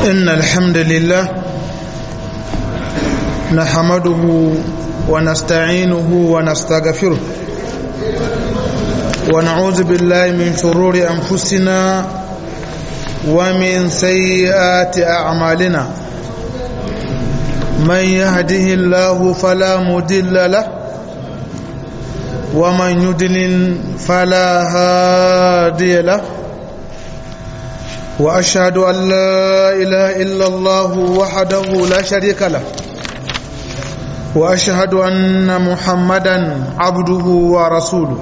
إن الحمد لله نحمده ونستعينه ونستغفره ونعوذ بالله من شرور أنفسنا ومن سيئات أعمالنا من يهده الله فلا مدل له ومن يدلل فلا هادي له وأشهد أن لا إله إلا الله وحده لا شريك له وأشهد أن محمدا عبده ورسوله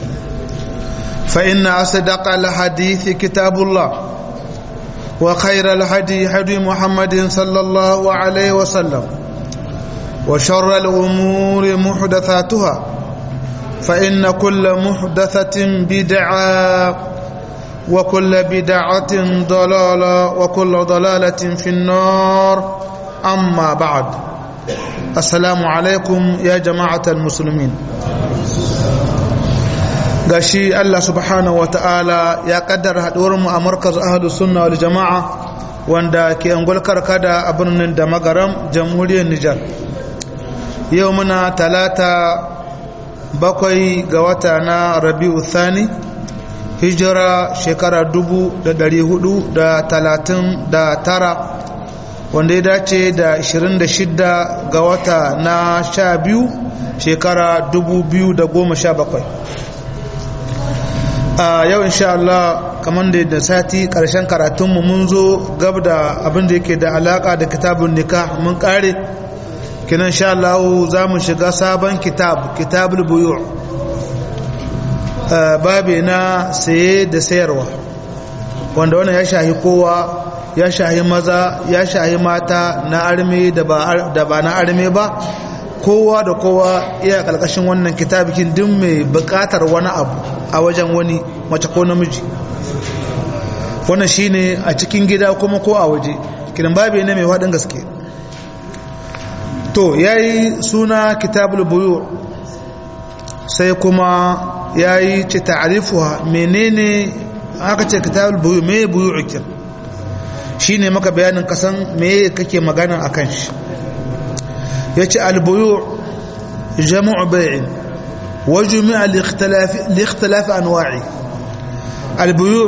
فإن أصدق الحديث كتاب الله وخير الهدي هدي محمد صلى الله عليه وسلم وشر الأمور محدثاتها فإن كل محدثة بدعة وكل بدعة ضلالة وكل ضلالة في النار أما بعد السلام عليكم يا جماعة المسلمين gashi Allah subhanahu wa ta'ala ya kaddara haɗuwarmu a markaz ahadu sunna wal jama'a wanda ke angol karkada a birnin da magaram jamhuriyar Nijar yau muna talata bakwai ga wata na rabi'u thani hijira shekara dubu da dari hudu da talatin da tara wanda ya dace da 26 ga wata na sha biyu shekara dubu biyu da goma sha bakwai a yau insha Allah kamar da da sati karshen karatunmu mun zo gab da abin da yake da alaka da kitabun nikah mun kare kinan sha Allah za mu shiga sabon kitab kitabul buyu' babi na saye da sayarwa wanda wannan ya shahi kowa ya shahi maza ya shahi mata na arme da ba na arme ba kowa da kowa iya kalkashin wannan kitabikin duk mai bukatar wani abu a wajen wani mace ko namiji wannan shine a cikin gida kuma ko a waje kiran babi ne mai faɗin gaske to yayi suna kitabul buyu sai kuma ya yi ce ta'arifuwa menene aka ce kitabul buyu me buyu ukir shi ne maka bayanin kasan me kake magana a kan shi ya ce albuyu jama'u bai'in wa jumi'a likhtilafi anwa'i albuyu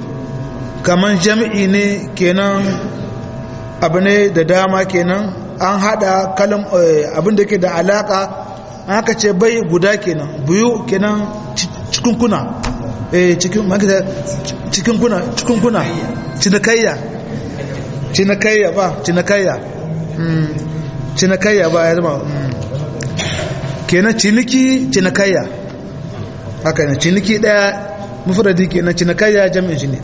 kaman jami'i ne kenan abu ne da dama kenan an hada kalam abin da ke da alaka aka ce bai guda kenan biyu kenan cikin kuna eh cikin makita cikin kuna cikin kuna cinikayya cinikayya ba cinikayya mm cinikayya ba ya zama kenan ciniki cinikayya haka ne ciniki daya mufradi kenan cinikayya jami'in shi ne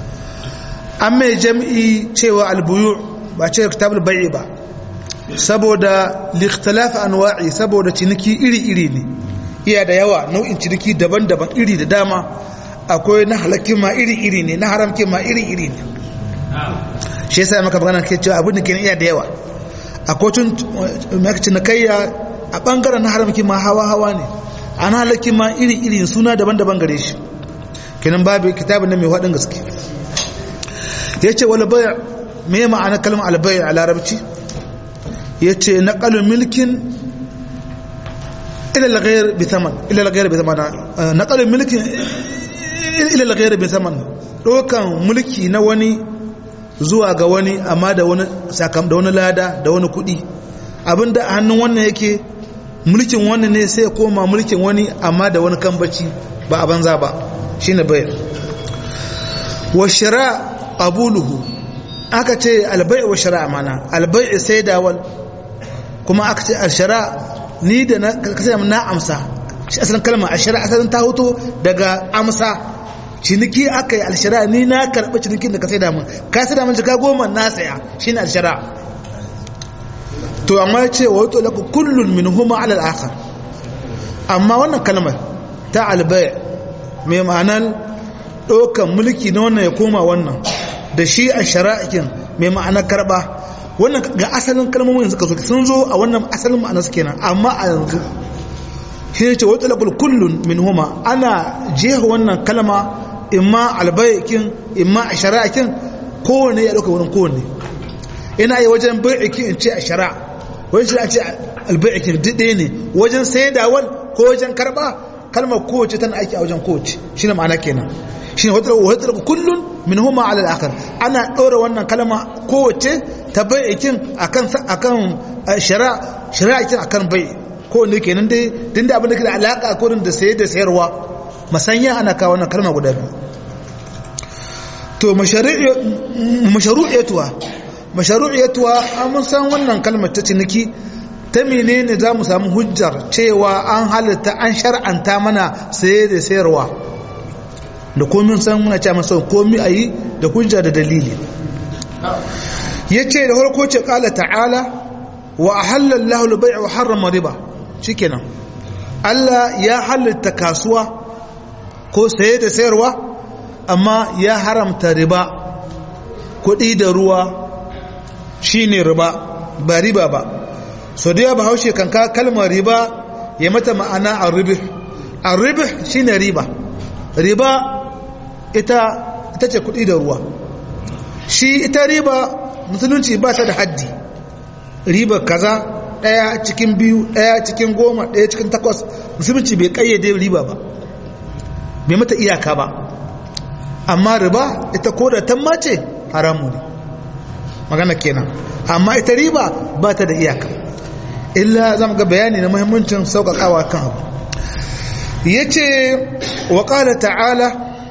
an mai jami'i cewa albuyu ba ce kitabul bai'i ba saboda likhtilaf anwa'i saboda ciniki iri-iri ne iya da yawa nau'in ciniki daban-daban iri da dama akwai na halakkin ma iri-iri ne na haramkin ma iri-iri ne shi yasa maka magana ke cewa abin da ke iya da yawa akwai tun cinikayya a bangaren na haramkin ma hawa-hawa ne a na halakkin ma iri-iri suna daban-daban gare shi kenan babu kitabin nan mai haɗin gaske ya ce wani baya me ma'ana kalmar albaya a larabci ya ce naƙalin milkin ilalagayar bitaman ilalagayar bitaman naƙalin milkin ilalagayar bitaman ɗaukan mulki na wani zuwa ga wani amma da wani sakam da wani lada da wani kuɗi abinda a hannun wannan yake mulkin wani ne sai koma mulkin wani amma da wani kambaci ba a banza ba shine bayar wa shira abuluhu aka ce albai wa shara mana albai sai dawal kuma aka ce alshara ni da na kasance na amsa shi asalin kalma alshara asalin ta hoto daga amsa ciniki aka yi alshara ni na karɓi cinikin da ka sai damun ka sai damun jika goma na saya shi ne alshara to amma ya ce wato laku kullum min huma alal akhar amma wannan kalmar ta albai mai ma'anar ɗaukan mulki na wannan ya koma wannan da shi a shara'ikin mai ma'anar karɓa wannan ga asalin kalmomin suka zo sun zo a wannan asalin ma'ana su kenan amma a yanzu shi ne ce wata lakul kullun min huma ana jefa wannan kalma imma albayakin imma a shari'akin kowane ya ɗauka wurin kowane ina yi wajen bai'iki in ce a shara wajen shi a ce albai'iki ɗaya ne wajen saidawar ko wajen karɓa kalmar kowace tana aiki a wajen kowace shi ne ma'ana kenan shi ne wata kullum min huma ala al'akar ana ɗora wannan kalma kowace ta bai'ikin akan akan shara shari'akin akan bai ko ne kenan dai din da abin da ke da alaka ko da saye da sayarwa masanya ana kawo wannan kalma guda biyu to mashru'iyatuwa mashru'iyatuwa mun san wannan kalmar ta ciniki ta menene za mu samu hujjar cewa an halitta an shar'anta mana saye da sayarwa da komin san muna cewa masa komi ayi da hujja da dalili yace da farko ce qala ta'ala wa ahalla Allahu al-bay'a wa harrama riba shikenan Allah ya halitta kasuwa ko saye da sayarwa amma ya haramta riba kuɗi da ruwa shine riba ba riba ba so da ya bahaushe kan ka kalmar riba ya mata ma'ana arribih arribih shine riba riba ita ita ce kuɗi da ruwa shi ita riba musulunci ba ta da haddi riba kaza ɗaya cikin biyu ɗaya cikin goma ɗaya cikin takwas musulunci bai ƙayyade riba ba bai mata iyaka ba amma riba ita ko da tamma ce haramu ne magana kenan amma ita riba ba ta da iyaka illa zama ga bayani na muhimmancin sauƙaƙawa kan abu ya ce wa ƙala ta'ala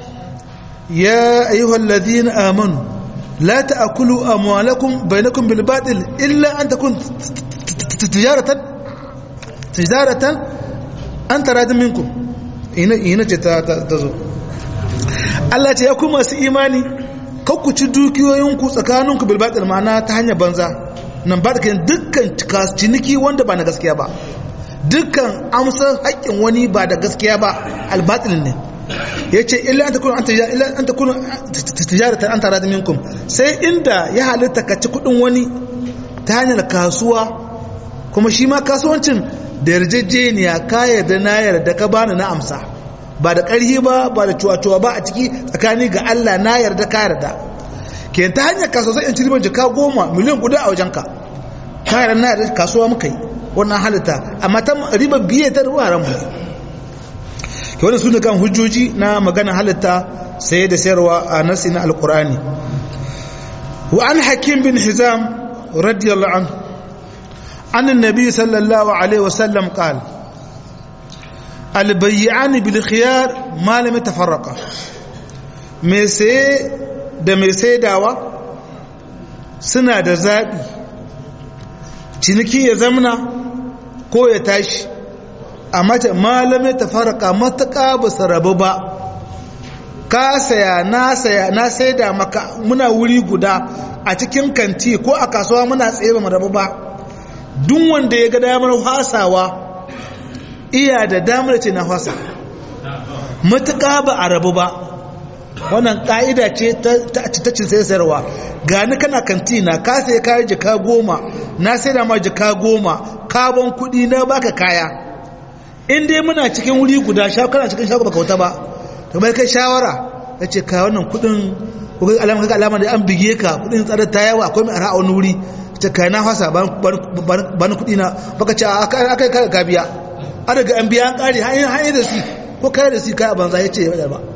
ya ayyuhal ladina amanu la ta'kulu amwalakum bainakum bil batil illa an takun tijaratan tijaratan an taradin minkum ina ina ce ta zo Allah ce ya ku masu imani ku ci dukiyoyinku tsakaninku bil batil ma'ana ta hanyar banza nan ba da dukkan ciniki wanda ba na gaskiya ba dukkan amsar haƙƙin wani ba da gaskiya ba albatil ne ya ce illa an ta kuna tijaratan an tara da minkum sai inda ya halitta ka ci kudin wani ta hanyar kasuwa kuma shi ma kasuwancin da yarjejeniya ka yarda na yarda ka bani na amsa ba da ƙarhi ba ba da cuwa-cuwa ba a ciki tsakani ga Allah na yarda ka yarda ke ta hanyar kasuwa sai in ci ribar jika goma miliyan guda a wajenka ka yarda na yarda kasuwa muka yi wannan halitta amma ta ribar biye ta ruwa ran mu ke wannan sune kan hujjoji na magana halitta saye da sayarwa a nasi na alqur'ani wa an hakim bin hizam radiyallahu anhu an annabi sallallahu alaihi wasallam qala albayyani bil khiyar ma lam yatafarraqa me sai da mai saidawa suna da zabi ciniki ya zamna ko ya tashi amma ta malam yatafarraqa mataka ba sarabu ba ka saya na saya na saida maka muna wuri guda a cikin kanti ko a kasuwa muna tsaye ba mu rabu ba duk wanda ya ga damar hasawa iya da damar ce na fasa matuƙa ba a rabu ba wannan ƙa'ida ce ta cin sai sayarwa gani kana kantina ka sai kayan jika goma na sai da ma jika goma kabon kuɗi na baka kaya in dai muna cikin wuri guda kana cikin shago baka wuta ba to bai kai shawara ya ce ka wannan kuɗin ko kai alama kaga alama da an bige ka kuɗin tsada ta yawa akwai mai ara'a wani wuri ce ka na fasa ba ni kuɗi na baka ce a kai ka biya an daga an biya an kare hanyar da si ko kare da si kaya banza ya ce ya ba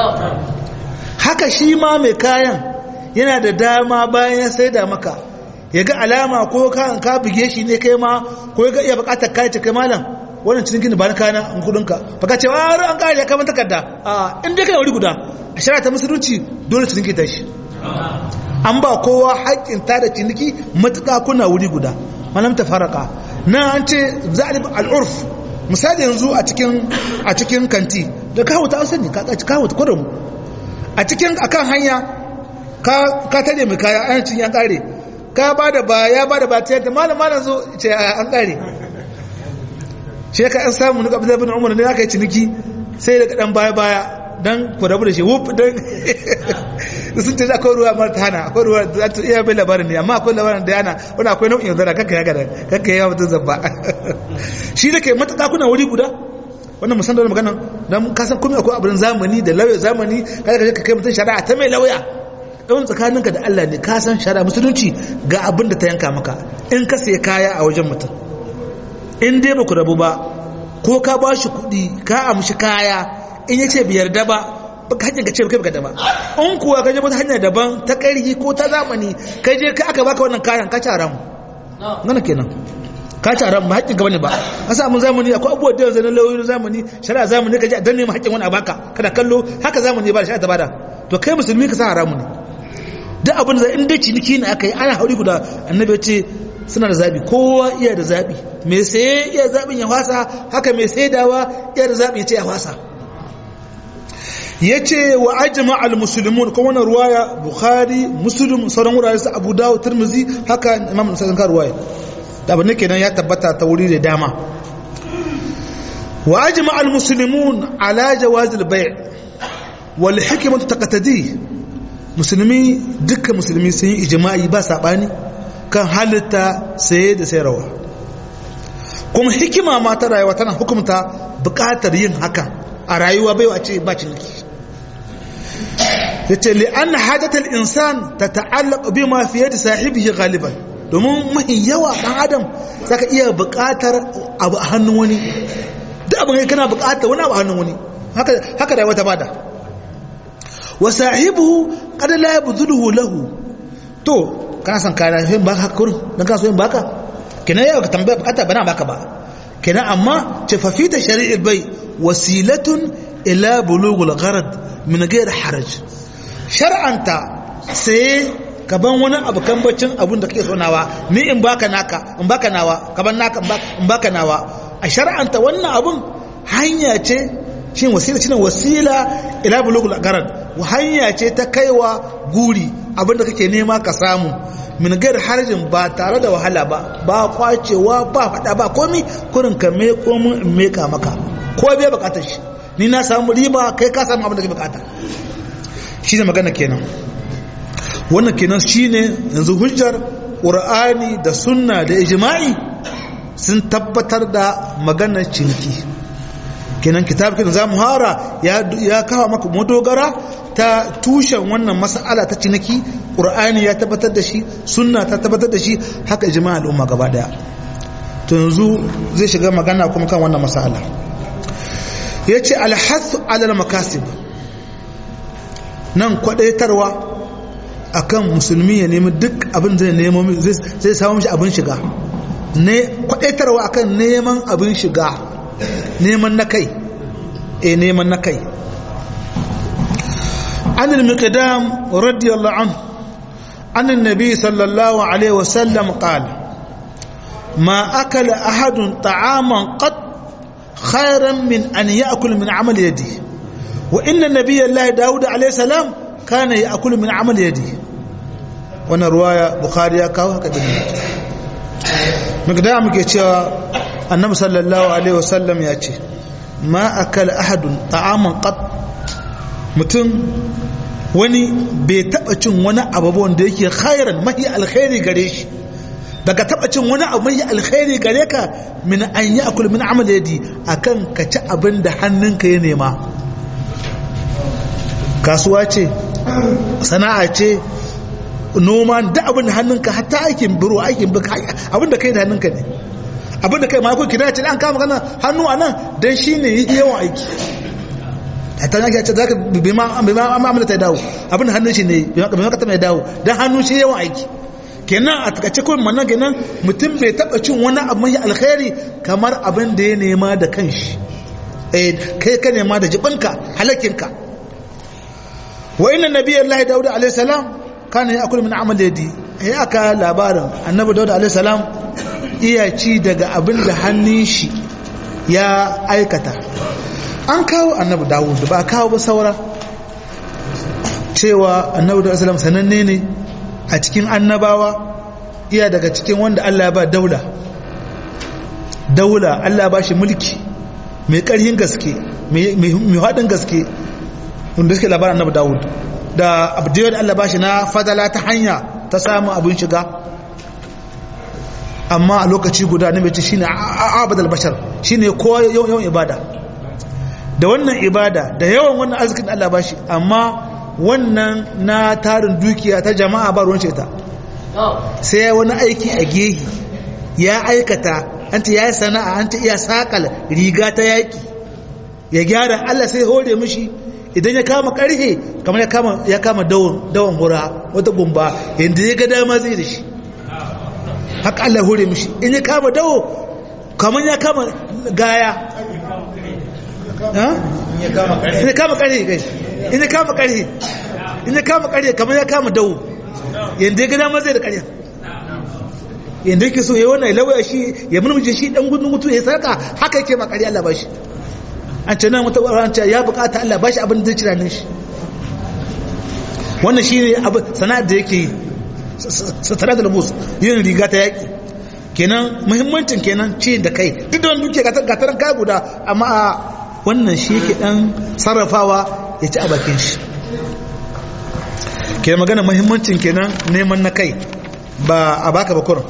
haka shi ma mai kayan yana da dama bayan ya sai da maka ya ga alama ko kan ka buge shi ne kai ma ko ya ga iya bukatar kayan ce kai malam wannan cikin gini ba na kayan an kudinka baka ce wa an kare ya kama takarda a inda kai wuri guda a shara ta musulunci dole ciniki ta shi an ba kowa haƙƙin ta da ciniki matuƙa kuna wuri guda malam ta faraka na an ce za'alib al'urf misali yanzu a cikin a cikin kanti da kawo ta sani ka kawo ta kurum a cikin akan hanya ka ka tare mai kaya an cin ya kare ka bada ba ya bada ba ta yadda malam malam zo ce an kare shi ka an samu nuka Abdullah bin Umar ne aka yi ciniki sai daga dan baya baya dan ku rabu da shi wuf dan sun ce akwai ruwa mara ta hana akwai ruwa da ta iya bai labarin ne amma akwai labarin da yana wani akwai nau'in zara kakka ya gada kakka ya mutum zabba shi da ke matuƙa kuna wuri guda wannan musan da magana don kasan kuma akwai abin zamani da lauya zamani kada ka ka kai mutum shari'a ta mai lauya ɗan tsakaninka da Allah ne ka san shara musulunci ga abin da ta yanka maka in ka sai kaya a wajen mutum in dai ba ku rabu ba ko ka ba shi kuɗi ka amshi kaya in ya ce biyar da ba baka hanyar ka ce kai baka da ba in kuwa ka je wata hanya daban ta ƙarfi ko ta zamani ka je ka aka baka wannan kayan ka ci haramu ngana kenan ka ci haram ba haƙƙin gaba ne ba a samu zamani akwai abubuwa da yanzu na lauyoyin zamani shari'a zamani ka ji a danne ma haƙƙin wani a baka kada kallo haka zamani ba da shari'a ta bada to kai musulmi ka sa haramu ne duk abin da in dai ciniki ne aka yi ana hauri guda annabi ya ce suna da zabi kowa iya da zabi mai saye iya zabin ya fasa haka mai saidawa iya da zabi ya ce ya fasa ya ce wa ajima al-musulmun kuma wannan ruwaya bukhari muslim sauran wurare su abu dawo turmuzi haka imam nasarar kan ruwaya da abin kenan ya tabbata ta wuri da dama wa ajima al-musulmun ala jawaz al-bay' wal hikmatu taqtadi musulmi dukkan musulmi sun yi ijma'i ba sabani kan halitta saye da sayarwa kuma hikima ma ta rayuwa tana hukumta bukatar yin haka a rayuwa bai wace ba ciniki yace li an hajatal insan tata'allaq bima fi yadi sahibihi ghaliban domin mahi yawa dan adam saka iya bukatar abu a hannun wani duk abin kana bukatar wani abu a hannun wani haka haka rayuwa ta bada wa sahibuhu qad la yabdhuluhu lahu to kana san kana yin baka hakurin dan kana so yin baka kenan yau ka tambaya bukata bana baka ba kenan amma ce fa fi ta shari'il bai wasilatun ila bulughul gharad min ghairi haraj shar'anta sai ka ban wani abu kan baccin abun da kake so nawa ni in baka naka in baka nawa ka ban naka in baka nawa a shar'anta wannan abun hanya ce shin wasila shine wasila ila bulughul gharad hanya ce ta kaiwa guri abinda kake nema ka samu min gar harjin ba tare da wahala ba ba kwacewa ba fada ba komi kurin ka me komin in meka maka ko bai bukatar shi ni na samu riba kai ka samu abin da kake bukata shine magana kenan wannan kenan shine yanzu hujjar qur'ani da sunna da ijma'i sun tabbatar da maganar ciniki kenan kitab kenan zamu hara ya ya kawo maka madogara ta tushen wannan mas'ala ta ciniki qur'ani ya tabbatar da shi sunna ta tabbatar da shi haka ijma' al'umma gaba daya to yanzu zai shiga magana kuma kan wannan mas'ala yace al-hath 'ala al-makasib nan kwadaitarwa akan musulmi ya nemi duk abin zai nemo zai samu mishi abin shiga ne kwadaitarwa akan neman abin shiga neman na kai e neman na kai عن المقدام رضي الله عنه عن النبي صلى الله عليه وسلم قال ما أكل أحد طعاما قط خيرا من أن يأكل من عمل يده وإن النبي الله داود عليه السلام كان يأكل من عمل يده وانا رواية بخاري كاو هكذا مقدام كيتشا النبي صلى الله عليه وسلم يأتي ما أكل أحد طعاما قط mutum wani bai taba cin wani abu wanda yake khairan mahi alkhairi gare shi daga taba cin wani abu mahi alkhairi gare ka min an yi akul min amal yadi akan ka ci abin da hannunka ya nema kasuwa ce sana'a ce noma da abin da hannunka hatta aikin biro aikin bika abin da kai da hannunka ne abin da kai ma ko kina ce an kama kana hannu a nan dan shine yawan aiki hatta yake ce zaka bi ma bi ma amana ta dawo abin hannun shi ne bi ma ka ta mai dawo dan hannun shi yawan aiki kenan a takace kawai mannan kenan mutum bai taba cin wani abu mai alkhairi kamar abin da ya nema da kanshi eh kai ka nema da jibinka halakinka wa inna nabiyallahi daud alayhi salam kana ya'kulu min amal yadi ai aka labarin annabi daud alayhi salam iya ci daga abin da hannun shi ya aikata an kawo annabi dawud ba kawo ba saura cewa annabi dawud salam sananne ne a cikin annabawa iya daga cikin wanda Allah ya ba daula daula Allah ya ba shi mulki mai ƙarhin gaske mai haɗin gaske wanda suke labarin annabi dawud da abdiyar Allah ba shi na fadala ta hanya ta samun abin shiga amma a lokaci guda na mace shine abadal bashar shine kowa yawan ibada da wannan ibada da yawan wannan arzikin da Allah bashi amma wannan na tarin dukiya ta jama'a ba ruwan ta sai ya wani aiki a gehi ya aikata an ta ya yi sana'a an ta iya sakal riga ta yaƙi ya gyara Allah sai hore mishi idan ya kama karhe kamar ya kama dawon hura wata gumba yadda ya ga dama zai da shi haka Allah hore mishi in ya kama dawo kamar ya kama gaya in ya kama karhe kai in ya kama karhe in ya kama karhe kamar ya kama dawo yadda ya ga dama zai da karhe yadda yake so ya wannan lawaya shi ya mulmuje shi dan gudun mutu ya sarka haka yake makari Allah ba shi an ce nan wata ɓarar ce ya bukata Allah ba shi abin da cira shi wannan shi ne sana'ar da yake yi satara da labus yin riga ta yaƙi kenan muhimmancin kenan ci da kai duk da wani duke gataran kaya guda amma a wannan shi yake ɗan sarrafawa ya ci a bakin shi kenan magana muhimmancin kenan neman na kai ba a baka bakurin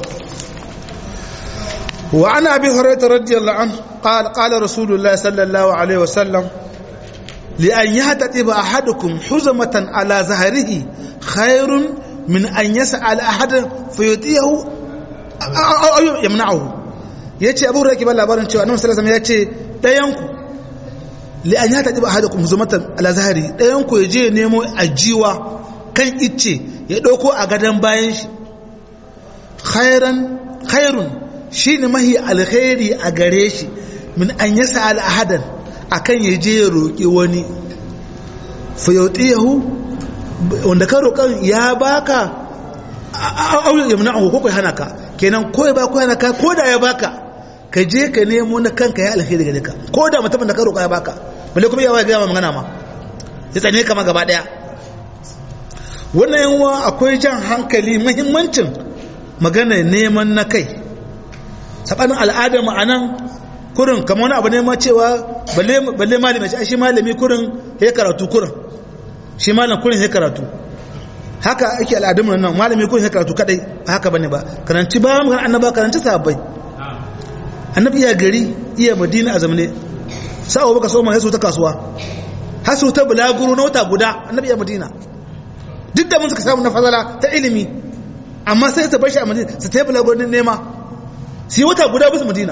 وعن أبي هريرة رضي الله عنه قال قال رسول الله صلى الله عليه وسلم لأن يهتدب أحدكم حزمة على زهره خير من أن يسأل أحد فيطيعه أو يمنعه yace abu rake ba labarin cewa annabi sallallahu alaihi wasallam yace dayanku li an yata diba ahadukum zumatan ala zahari dayanku ya je nemo ajiwa kan icce ya dauko a gadan bayan shi khairan khairun shi ne mahi alkhairi a gare shi min an yi sa'al ahadan a kan ya je ya roƙi wani fayauti yahu wanda ka roƙon ya baka auyin yamna a ko hana ka kenan ko ya baka hana ka ko da ya baka ka je ka nemo na kanka ya alkhairi gare ka ko da mutumin da ka roƙa ya baka balle kuma yawa gaya magana ma ya tsane kama gaba ɗaya wannan yanwa akwai jan hankali muhimmancin magana neman na kai sabanin al'adar mu anan kurin kamar wani abu ne ma cewa balle malami shi malami kurin ya karatu kurin shi malam kurin ya karatu haka ake al'adun mu nan malami kurin ya karatu kadai ba haka bane ba karanci ba mu annaba karanci sahabbai annabi iya gari iya madina a zamane sa'o baka so ma yaso ta kasuwa hasu ta bulaguro na wata guda annabi iya madina duk da mun suka samu na fazala ta ilimi amma sai ta bar shi a madina su ta yi bulaguro nema sai wata guda bisa madina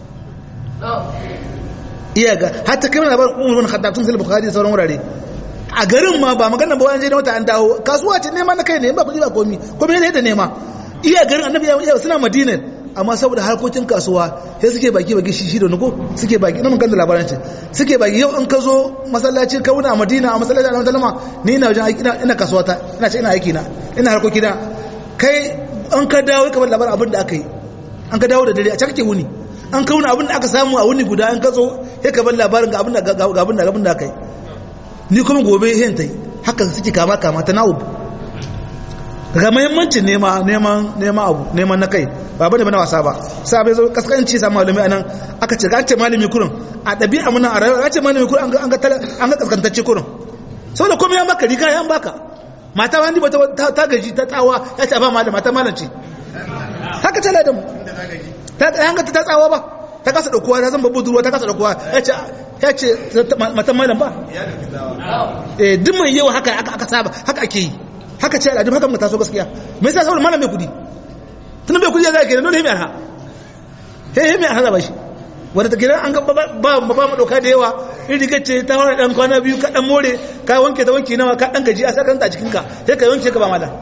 iya ga hatta kai mana labarin umar bin khattab tun sai bukhari da sauran wurare a garin ma ba magana ba wani je na wata an dawo kasuwa ce nema na kai ne ba kuɗi ba komi komi ne da nema iya garin annabi ya suna madina amma saboda harkokin kasuwa sai suke baki baki shi da nuko suke baki na mun kan da labaran ce suke baki yau in ka zo masallaci ka wuna a madina a masallaci a madina ni ina wajen aiki ina kasuwa ta ina ce ina aiki na ina harkoki na kai an ka dawo ka bar labarin abin da aka yi an ka dawo da dare a can kake wuni an kauna abin da aka samu a wuni guda an ka zo ya ka bar labarin ga abin da ga abin da abin da aka yi ni kuma gobe hin tai haka suke kama kama ta na'ub ga muhimmancin nema neman neman abu neman na kai ba bane bane wasa ba sai bai zo kaskanci sa malami anan aka ce ga ce malami kurin a dabi'a mun a rayuwa ce malami kurin an ga an ga kaskantacce kurin saboda komai ya maka riga ya baka mata wani ba ta gaji ta tsawa ya ce ba malama mata malanci haka ce ladan ta hanga ta tsawa ba ta kasa daukowa ta zan babu duruwa ta kasa daukowa ya ce ya ce matan malam ba eh duk mai yawa haka aka saba haka ake yi haka ce al'adu haka mu taso gaskiya me yasa saboda malam mai kudi tun bai kudi ya zai kenan dole himi arha he himi arha ba shi wanda ta gidan an ga ba ba mu doka da yawa in riga ce ta hore dan kwana biyu ka dan more ka wanke ta wanki nawa ka dan gaji a sakanta a cikin ka sai ka wanke ka ba malam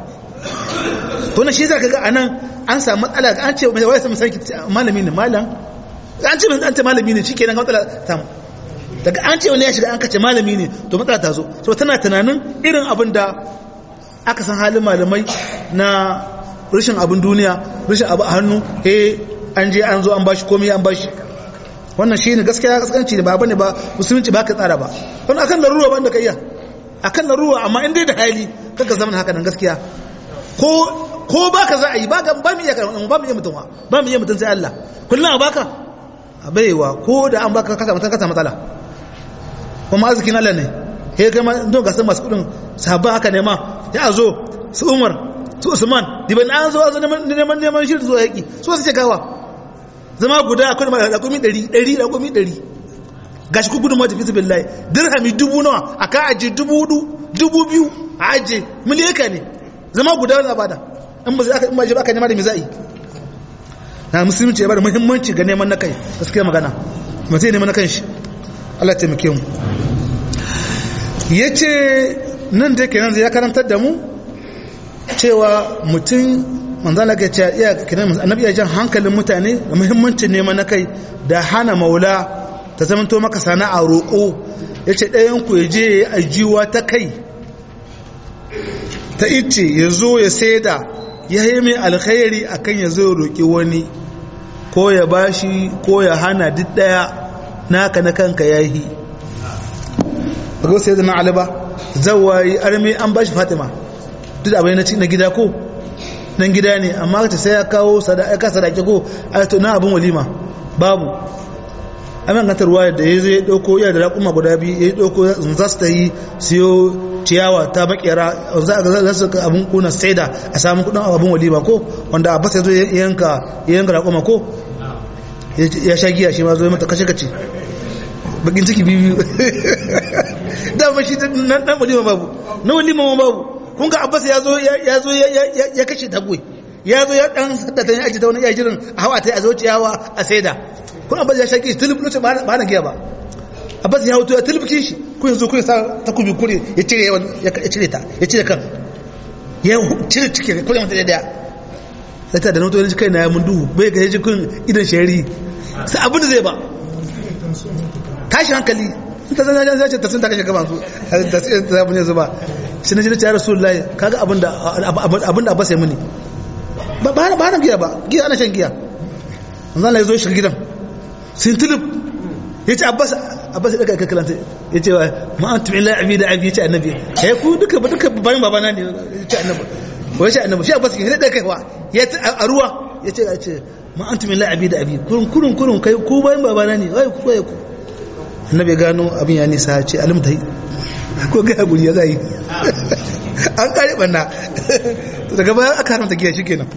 to na shi zaka ga anan an samu matsala an ce mai wai sai sarki malami ne malam an ce an ce malami ne shikenan ga matsala samu daga an ce wani ya shiga an kace malami ne to matsala ta zo so tana tunanin irin abin da aka san halin malamai na rashin abin duniya rashin abu a hannu he an je an zo an bashi komai an bashi wannan shi ne gaskiya kaskanci ne ba bane ba musulunci ba ka tsara ba wannan akan laruwa ban da ka iya akan laruwa amma in dai da hali kaga zaman haka nan gaskiya ko ko baka za a yi baka ba mu iya ba mu iya mutum ba mu iya mutum sai Allah kullum a baka a baiwa ko da an baka kasa mutum kasa matsala kuma arzikin Allah ne he kai ma don gasar masu kudin sahabban haka ne ma ya zo su Umar su Usman diban an zo zo neman neman shi zuwa yaki so su ce gawa zama guda akwai da rakumi 100 100 rakumi 100 gashi ku gudun ma tafi billahi dirhami dubu nawa aka aji dubu hudu dubu biyu a ajiye miliyaka ne zama guda wani bada in ba za in ba ba ka nema da me za'i na musulunci ya bada muhimmanci ga neman na kai gaskiya magana mutum ya neman na kanshi Allah ya taimake mu yace nan da kenan ya karantar da mu cewa mutum manzala ga ce iya kenan annabi ya jan hankalin mutane da muhimmancin neman na kai da hana maula ta zamanto maka sana'a roƙo yace ɗayan ku ya je ya ajiwa ta kai ta ice ya zo ya saida ya yi mai alkhairi akan ya zo ya roƙi wani ko ya bashi ko ya hana duk ɗaya naka na kanka ya yi ba sai da na aliba zawayi armi an bashi fatima duk abin na gida ko nan gida ne amma ta sai ya kawo sadaka sadaki ko a to na abin walima babu amin gantar ruwa da ya zo ya ɗauko iya da raƙuma guda biyu ya ɗauko za su ta yi siyo ciyawa ta makera za su ka abin kuna saida a samun kudin abin walima ko wanda abbas ya zo yanka yanka raƙuma ko ya sha giya shi ma zo mata kashe kace bakin ciki biyu dama shi nan dan walima babu na walima ma babu kun ga abbas ya zo ya zo ya kashe tagwai ya zo ya dan saddata ya aji ta wani yajirin a hawa ta a zo ciyawa a saida kun abbas ya sha giya tulub lokacin ba na giya ba abbas ya hoto ya tulubki shi ku yanzu ku sa takubi kure ya cire ya cire ta ya cire kan ya cire cike kure mata daya sai ta da noto ne kai na ya mun duhu bai ga yaji kun idan shari sai abin da zai ba tashi hankali ta zan zan ce ta sun ta kashe gaban su ta sai ta mun yanzu ba shi ne ya rasulullahi kaga abin da abin da abbas ya muni ba ba na giya ba giya ana shan giya manzo Allah ya zo shi gidan sun tulub ya ce abbas abbas daga ka kalanta ya ce ma an tumi la abi da abi ya ce annabi ya ku duka ba duka bayan babana ne ya ce annabi wai ce annabi shi abbas ke da kai wa ya ce a ruwa ya ce ya ce ma an tumi la abi da abi kurun kurun kurun kai ku bayan babana ne wai ku wai ku annabi gano abin ya nisa ya ce alim ta yi ko ga guri ya zai an kare banna daga bayan aka haramta giya shi kenan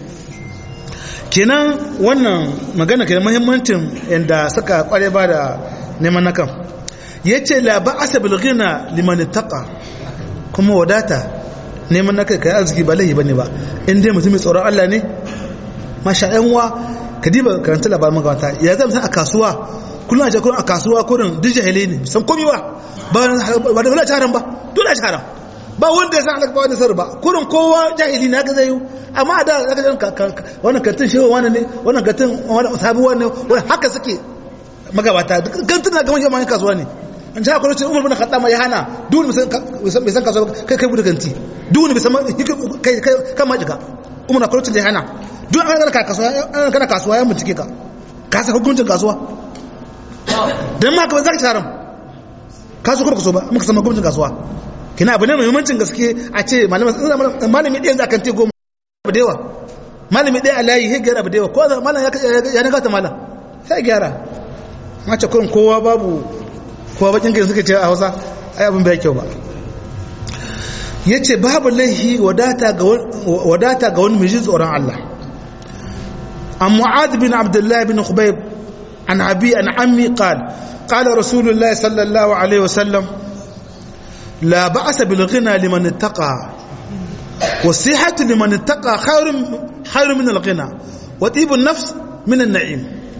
kenan wannan magana kenan muhimmancin yadda suka kware ba da neman nakan ya ce la ba asa bilgina liman taqa kuma wadata neman nakan kai arziki ba laihi bane ba in dai mutum mai tsoron Allah ne masha yan uwa ka diba karanta labarin magabata ya zama san a kasuwa kullum a ce kullum a kasuwa kullum duk jahilai ne san komi ba ba da wala haram ba dole a haram ba wanda ya san halaka ba wanda sarri ba kurin kowa jahili na ga zai yi amma da zaka jan wannan kantin shehu wani ne wannan kantin sabi wani wani haka suke magabata kantin na gaban shi ma kasuwa ne an ji haka lokacin umar bin khattab ya hana duk bai san kasuwa kai kai bude kanti duk bai san kai kai kan ma jika umar na lokacin da ya hana duk an kana kasuwa an kana kasuwa ya bincike ka ka san hukuncin kasuwa dan ma ka zaka ci haram kasuwa kuma kaso ba muka san hukuncin kasuwa kina abu ne mai muhimmancin gaske a ce malami ɗaya za kan te goma abu da yawa malami ɗaya a layi ya gyara abu da yawa ko za malam ya na gata malam sai gyara mace kurin kowa babu kowa bakin gari suka ce a hausa ai abin bai kyau ba ya ce babu laihi wadata ga wani mai tsoron Allah an mu'ad bin abdullahi bin khubayb an abi an ammi qal qala rasulullahi sallallahu alaihi wasallam لا بأس بالغنى لمن اتقى والصحة لمن اتقى خير خير من الغنى وطيب النفس من النعيم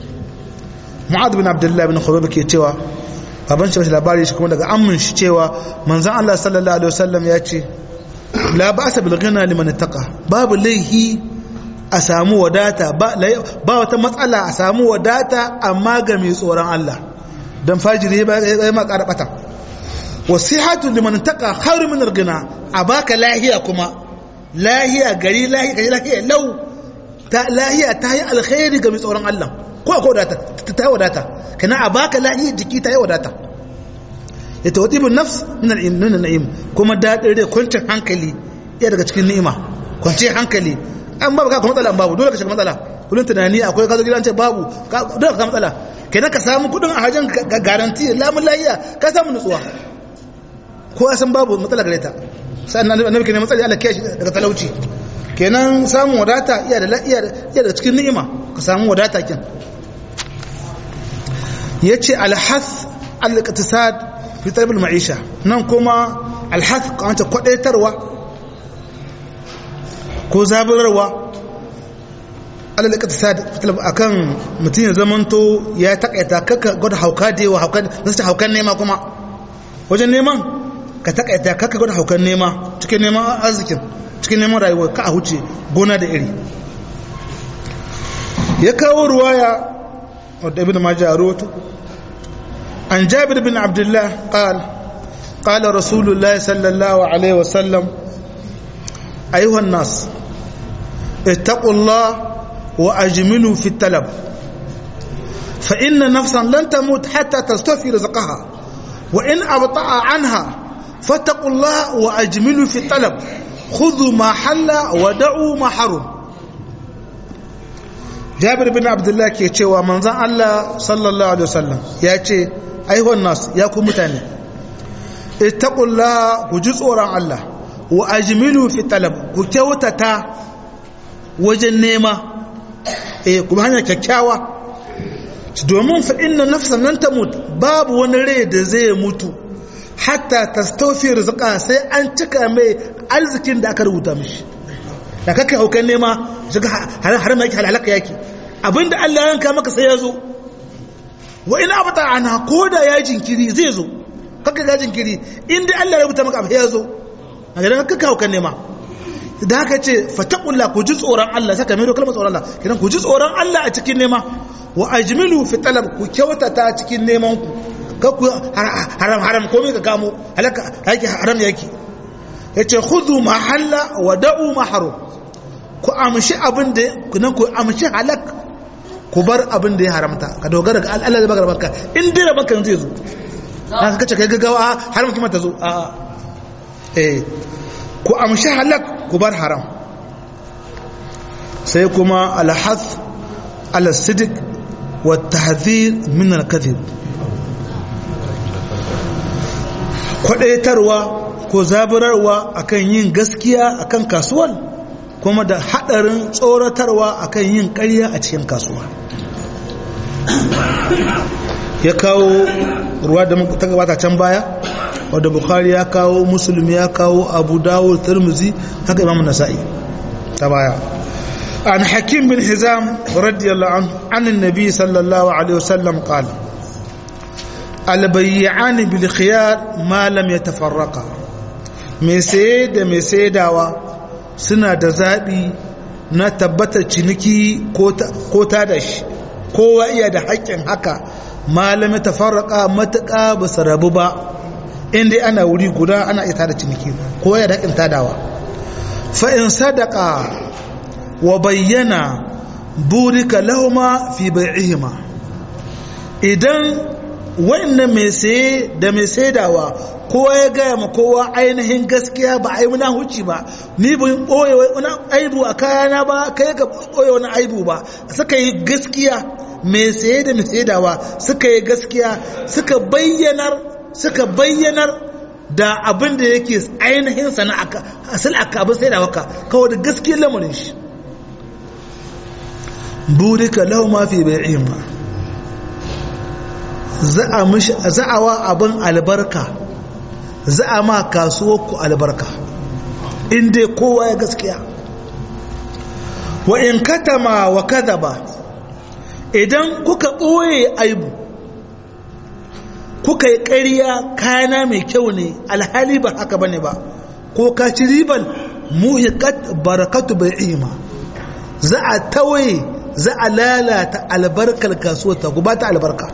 معاذ بن عبد الله بن خبيب ke cewa baban shi labari shi kuma daga ammin shi cewa manzon Allah sallallahu alaihi wasallam ya ce la ba'sa bil ghina liman ittaqa babu laihi a samu wadata ba wata matsala a samu wadata amma ga mai tsoron Allah dan fajiri ba ya ma ƙara bata wasihatu liman taqa khairu min al-ghina abaka lahiya kuma lahiya gari lahiya gari lahiya lau ta lahiya ta yi alkhairi ga mai tsoron Allah ko ko wadata ta wadata kana abaka lahiya jiki ta yi wadata ya tawtibu nafs min al-na'im kuma dadin rai kwancin hankali ya daga cikin ni'ima kwancin hankali an babu ka matsala babu dole ka shiga matsala kullun tunani akwai kazo gidan ce babu dole ka matsala kenan ka samu kudin a hajjan garanti lamun lahiya ka samu nutsuwa ko ya san babu matsala gare ta sannan annabi kenan matsala Allah kiyaye daga talauci kenan samun wadata iya da iya iya da cikin ni'ima ka samu wadata kin yace alhath al-iqtisad fi talab al-ma'isha nan kuma alhath kamata kwadaitarwa ko zaburarwa alal iqtisad akan mutum ya zamanto ya takaita kaka gwada hauka da yawa haukan nasu haukan nema kuma wajen neman ka takaita kaka gwada haukan nema cikin neman arzikin cikin neman rayuwa ka a huce gona da iri ya kawo ruwaya wadda ibn majah rawato an jabir bin abdullah qal qala rasulullahi sallallahu alaihi wasallam ayuha an-nas ittaqullah وأجملوا في الطلب فإن نفسا لن تموت حتى تستوفي رزقها وإن أبطأ عنها فاتقوا الله وأجملوا في الطلب خذوا ما حل ودعوا ما حرم جابر بن عبد الله ke cewa manzon Allah sallallahu alaihi wasallam ya ce aihon nas ya ku mutane ittaqullaha ku ji tsoron Allah wa ajmilu fi talab ku kyautata wajen nema eh kuma hanya kyakkyawa domin fa inna nafsan nan ta mutu babu wani rai da zai mutu hatta tastawfi rizqa sai an cika mai arzikin da aka rubuta mishi da kake haukan nema shiga har ma yake halaka yake abinda Allah ya yanka maka sai ya zo wa in abata ana koda ya jinkiri zai zo kaka ga jinkiri inda Allah ya rubuta maka abu ya zo a ga kaka haukan nema da haka ce fatakullah ku ji tsoron Allah saka mai kalmar tsoron Allah kidan ku ji tsoron Allah a cikin nema wa ajmilu fi talab ku kyautata cikin neman ku ka ku haram haram komai ka kamo halaka yake haram yake yace khudhu ma halla wa da'u ma haram ku amshi abin da kunan ku amshi halak ku bar abin da ya haramta ka dogara ga Allah da baka barka in dai rabanka zai zo haka kace kai gaggawa haram kuma ta zo a eh ku amshi halak ku bar haram sai kuma alhath alasidik wa tahdhir min alkadhib kwadaitarwa ko zaburarwa akan yin gaskiya akan kasuwar kuma da hadarin tsoratarwa akan yin ƙarya a cikin kasuwa ya kawo ruwa da ta gabata can baya wadda bukhari ya kawo musulmi ya kawo abu dawud tirmizi haka imam nasa'i ta baya an hakim bin hizam radiyallahu anhu an annabi sallallahu alaihi wasallam qala albayyan bil khiyar ma lam yatafarraqa mai saye da mai saidawa suna da zabi na tabbatar ciniki ko ta da shi kowa iya da haƙƙin haka malami tafarraka matuƙa ba su rabu ba inda ana wuri guda ana ita da ciniki kowa ya da haƙƙin tadawa fa in sadaka wa bayyana burika lahuma fi bai'ihima idan wannan mai saye da mai saidawa kowa ya gaya ma kowa ainihin gaskiya ba a yi muna huci ba ni bin ɓoye wani aibu a kayana ba kai ka ɓoye wani aibu ba suka yi gaskiya mai saye da mai saidawa suka yi gaskiya suka bayyanar suka bayyanar da abin da yake ainihin sana'a asali aka abin saidawa ka kawai da gaskiyar lamarin shi burika lahu ma fi bai'ihim za a wa abin albarka za a ma kasuwarku albarka inda kowa ya gaskiya wa in katama wa kadaba idan kuka ɓoye aibu kuka yi ƙarya kayana mai kyau ne alhali ba haka bane ba ko ka ci riban muhiqat barakatu bai'ima za a tawaye za a lalata albarkar kasuwar ta ba ta albarka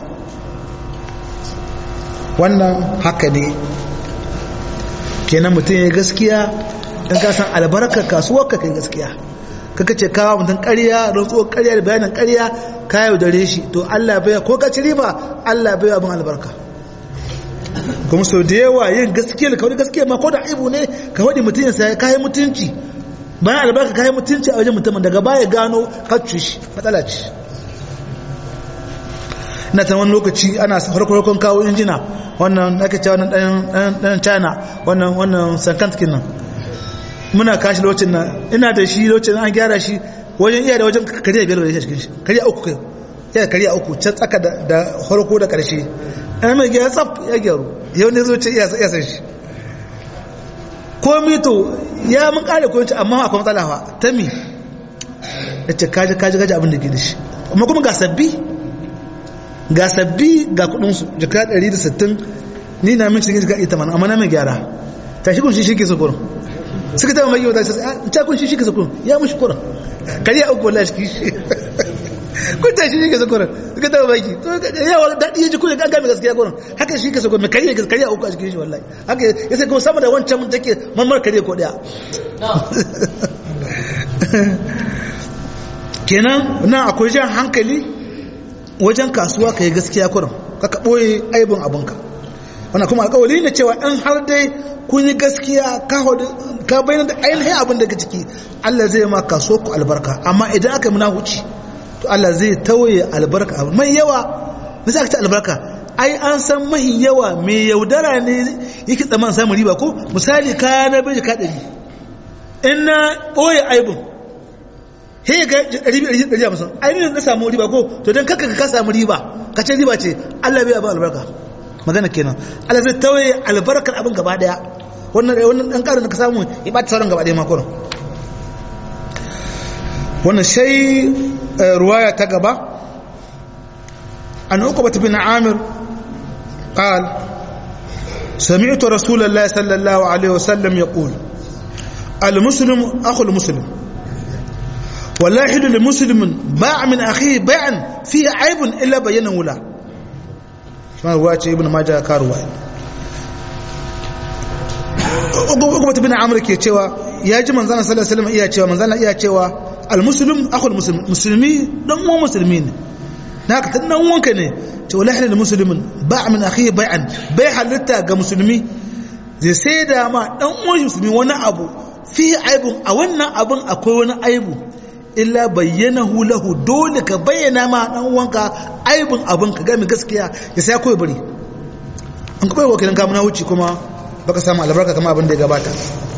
wannan haka ne kenan mutum ya gaskiya in ka san albarkar kasuwar ka kai gaskiya kaka ce kawo mutum ƙarya rantsuwar ƙarya da bayanin ƙarya ka yaudare shi to Allah bai ko ka ci riba Allah bai abin albarka kuma sau da yawa yin gaskiya da kawai gaskiya ma ko da aibu ne ka waɗi mutum ya saya kayan mutunci bayan albarka kayan mutunci a wajen mutumin daga baya gano kacce shi matsala ce na ta wani lokaci ana farko kawo injina wannan ake cewa wannan ɗan china wannan wannan sankantikin nan muna kashi lokacin nan ina da shi lokacin an gyara shi wajen iya da wajen kariya biyar da ya cikin shi kariya uku kai iya kariya uku can tsaka da farko da ƙarshe an mai gyara tsaf ya gyaru yau ne zo ce iya san shi komi to ya mun kare ko amma akwai matsala fa ta mi ya ce kaji kaji kaji abin da ke da shi amma kuma ga sabbi ga sabbi ga kudinsu jika 160 ni na min cikin jika 80 amma na mai gyara ta shi kun shi shi ke sukurin suka taba mai yauta sai ta kun shi shi ke sukurin ya mushi kurin kariya uku wallahi shi shi kun ta shi shi ke sukurin suka taba baki to yawa daɗi ya ji kurin an gami gaskiya kurin haka shi ke sukurin mai kariya kariya uku a cikin shi wallahi haka ya sai kuma sama da wancan mun take mamar kariya ko daya kenan nan akwai jan hankali wajen kasuwa ka yi gaskiya kurin ka ɓoye aibin abinka wannan kuma alƙawari ne cewa in har dai kun yi gaskiya ka bayyana da ainihin abin da ka ciki Allah zai ma kaso ku albarka amma idan aka yi munahuci to Allah zai tawaye albarka abu mai yawa me za ka ci albarka ai an san mahi yawa mai yaudara ne yake tsaman samun riba ko misali kaya na bai ka ɗari in na ɓoye aibin he ga ɗari biyu ɗari hamsin ainihin na samu riba ko to don kaka ka samu riba ka ce riba ce Allah bai ba albarka magana kenan Allah zai tawaye albarkar abin gaba daya wannan wannan dan karin da ka samu ya bata sauran gaba daya ma kurin wannan sai ruwaya ta gaba an uqba bin amir قال سمعت رسول الله صلى الله عليه وسلم يقول المسلم أخو المسلم ولا يحل لمسلم باع من أخيه بيعا فيه عيب إلا بينه له ما هو ابن ماجه كاروا Uqbat bin Amr ke cewa ya ji manzon sallallahu alaihi wasallam iya cewa manzon iya cewa al-muslim akhul muslim musulmi dan uwan musulmi ne naka dan dan uwanka ne ce wallahi halal muslimin ba' min akhi bai'an bai halitta ga musulmi zai sai da ma dan uwan musulmi wani abu fi aibun a wannan abun akwai wani aibu illa bayyanahu lahu dole ka bayyana ma dan uwanka aibun abun ka ga mi gaskiya ya sai koyi bari an kuma yi wakilin kamuna wuce kuma baka samu albarka kama abin da ya gabata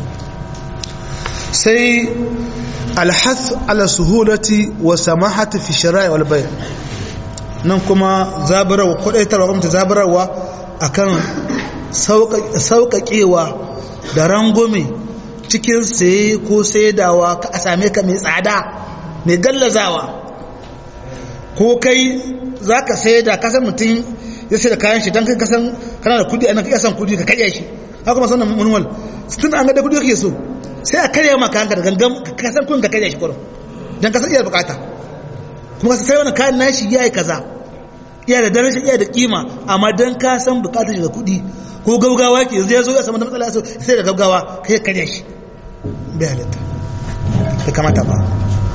sai alhath ala suhulati wa samahati fi shara'i wal bay' nan kuma zabarawa kwadaitarwa kuma zabarawa akan sauƙaƙewa da rangume cikin saye ko saidawa ka a same ka mai tsada mai gallazawa ko kai za ka saida kasan mutum ya sai da kayan shi don kai kasan kana da kudi a nan kasan kudi ka karya shi haka masu wannan manuwal tun an ga da kudi kake so sai a karya maka hanka da gangan ka san kun ka karya shi kurum don kasan iya bukata kuma sai wani kayan nashi ya yi kaza iya da daraja iya da kima amma don ka san bukatar shi da kudi ko gaugawa ke yanzu ya zo ya samu da matsala sai da gaugawa kai karya shi bai halitta bai kamata ba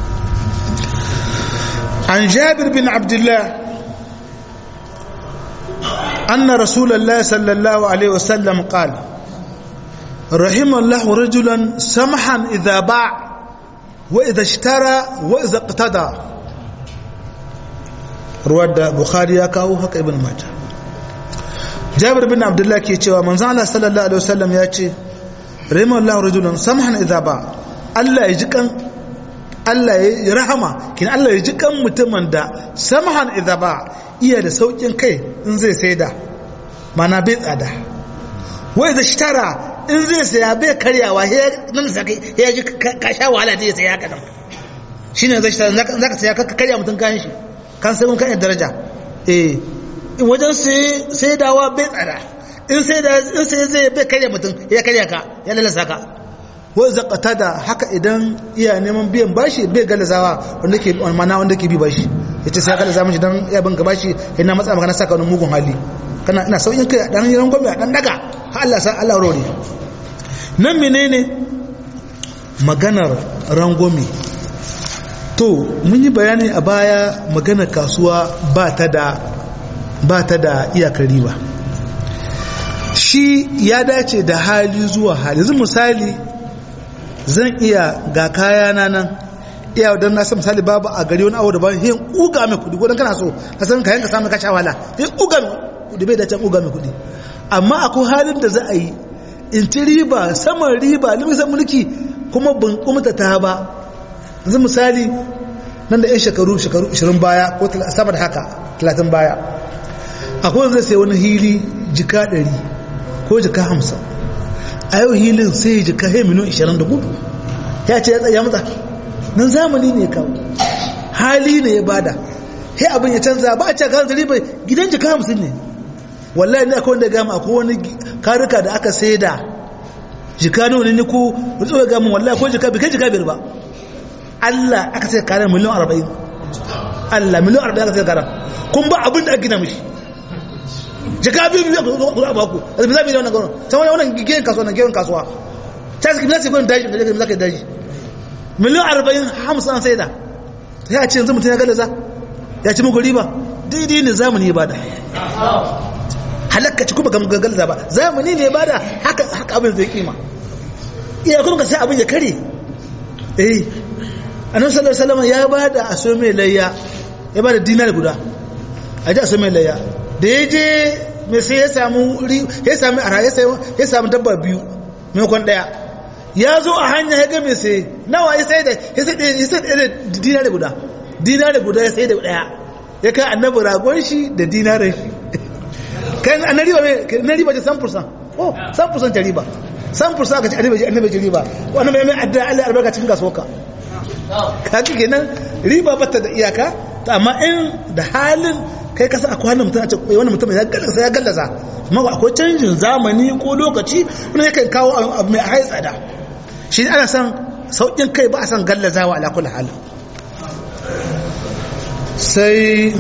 عن جابر بن عبد الله أن رسول الله صلى الله عليه وسلم قال رحم الله رجلا سمحا إذا باع وإذا اشترى وإذا اقتدى رواد بخاري يكاو هكا ابن ماجه جابر بن عبد الله كي يتشوى من زعل صلى الله عليه وسلم يأتي رحم الله رجلا سمحا إذا باع الله يجيكن Allah ya rahama kin Allah ya ji kan mutumin da samhan idza ba iya da saukin kai in zai saida mana bai tsada wai da shitara in zai saya bai karyawa he nan saka ya ji ka sha wahala da ya saya haka nan shine zai shitara zaka saya ka karya mutun kan shi kan sai mun kan daraja eh in wajen sai saidawa bai tsada in sai da in sai zai bai karya mutun ya karya ka ya lalasa ka wai zakata da haka idan iya neman biyan bashi bai galazawa wanda ke mana wanda ke bi bashi ya ce sai ya galaza mashi don ya banka bashi yana matsa maka na saka wani mugun hali kana ina sauyin kai dan yaran gwamnati dan daga ha Allah sa Allah rore nan menene maganar rangwame to mun yi bayani a baya maganar kasuwa ba ta da ba ta da iyakar riba shi ya dace da hali zuwa hali yanzu misali zan iya ga kayana nan iya don na san misali babu a gari wani abu da ba yin uga mai kudi ko dan kana so ka san kayan ka samu ka sha wala yin uga mai kudi bai dace uga mai kudi amma akwai halin da za a yi in ci riba saman riba limisan mulki kuma ban kumta ta ba yanzu misali nan da yan shekaru shekaru 20 baya ko sama da haka 30 baya akwai wanda zai sai wani hili jika 100 ko jika 50 a yau hilin sai ya jika he miliyan 20 da gudu ya ce ya tsaya mata nan zamani ne kawo hali ne ya bada he abin ya canza ba a ce ga riba gidan jika 50 ne wallahi ne akwai wanda gama akwai wani karika da aka saida jika nawa ne ku rutsuwa gama wallahi ko jika bi kai jika biyar ba Allah aka sai karan miliyan 40 Allah miliyan 40 aka sai karan kun ba abin da aka gina mishi jika biyu biyu a baku a zabi zabi da wannan gano ta wani wannan giyan kasuwa na giyan kasuwa ta zaki bisa gudun daji da zaka daji miliyan arba'in hamsin an saida ya ce yanzu mutum ya galaza ya ci muku riba daidai ne zamani ya bada halakka ci kuma ga galaza ba zamani ne ya bada haka haka abin zai kima iya kuma ka sai abin ya kare eh annabi sallallahu alaihi wasallam ya bada a so mai layya ya bada dinar guda a ji a so mai layya da ya je mai sai ya samu ya sami ara ya samu dabba biyu maimakon daya ya zo a hanya ya ga mai sai nawa ya sai da ya sai da dinari guda dinari guda ya sai da daya ya kai annabi ragon shi da dinarin shi kan annabi riba na riba ce 100% oh 100% ta riba 100% aka ci annabi annabi ci riba wannan mai mai adda Allah albarka cikin kasuwarka kaki kenan riba bata da iyaka amma in da halin kai kasa akwai wani mutum a ce wani mutum ya gallaza ya gallaza amma akwai canjin zamani ko lokaci wani yakan kawo abu mai hai tsada shi ana san sauƙin kai ba a san gallazawa ala kulli hal sai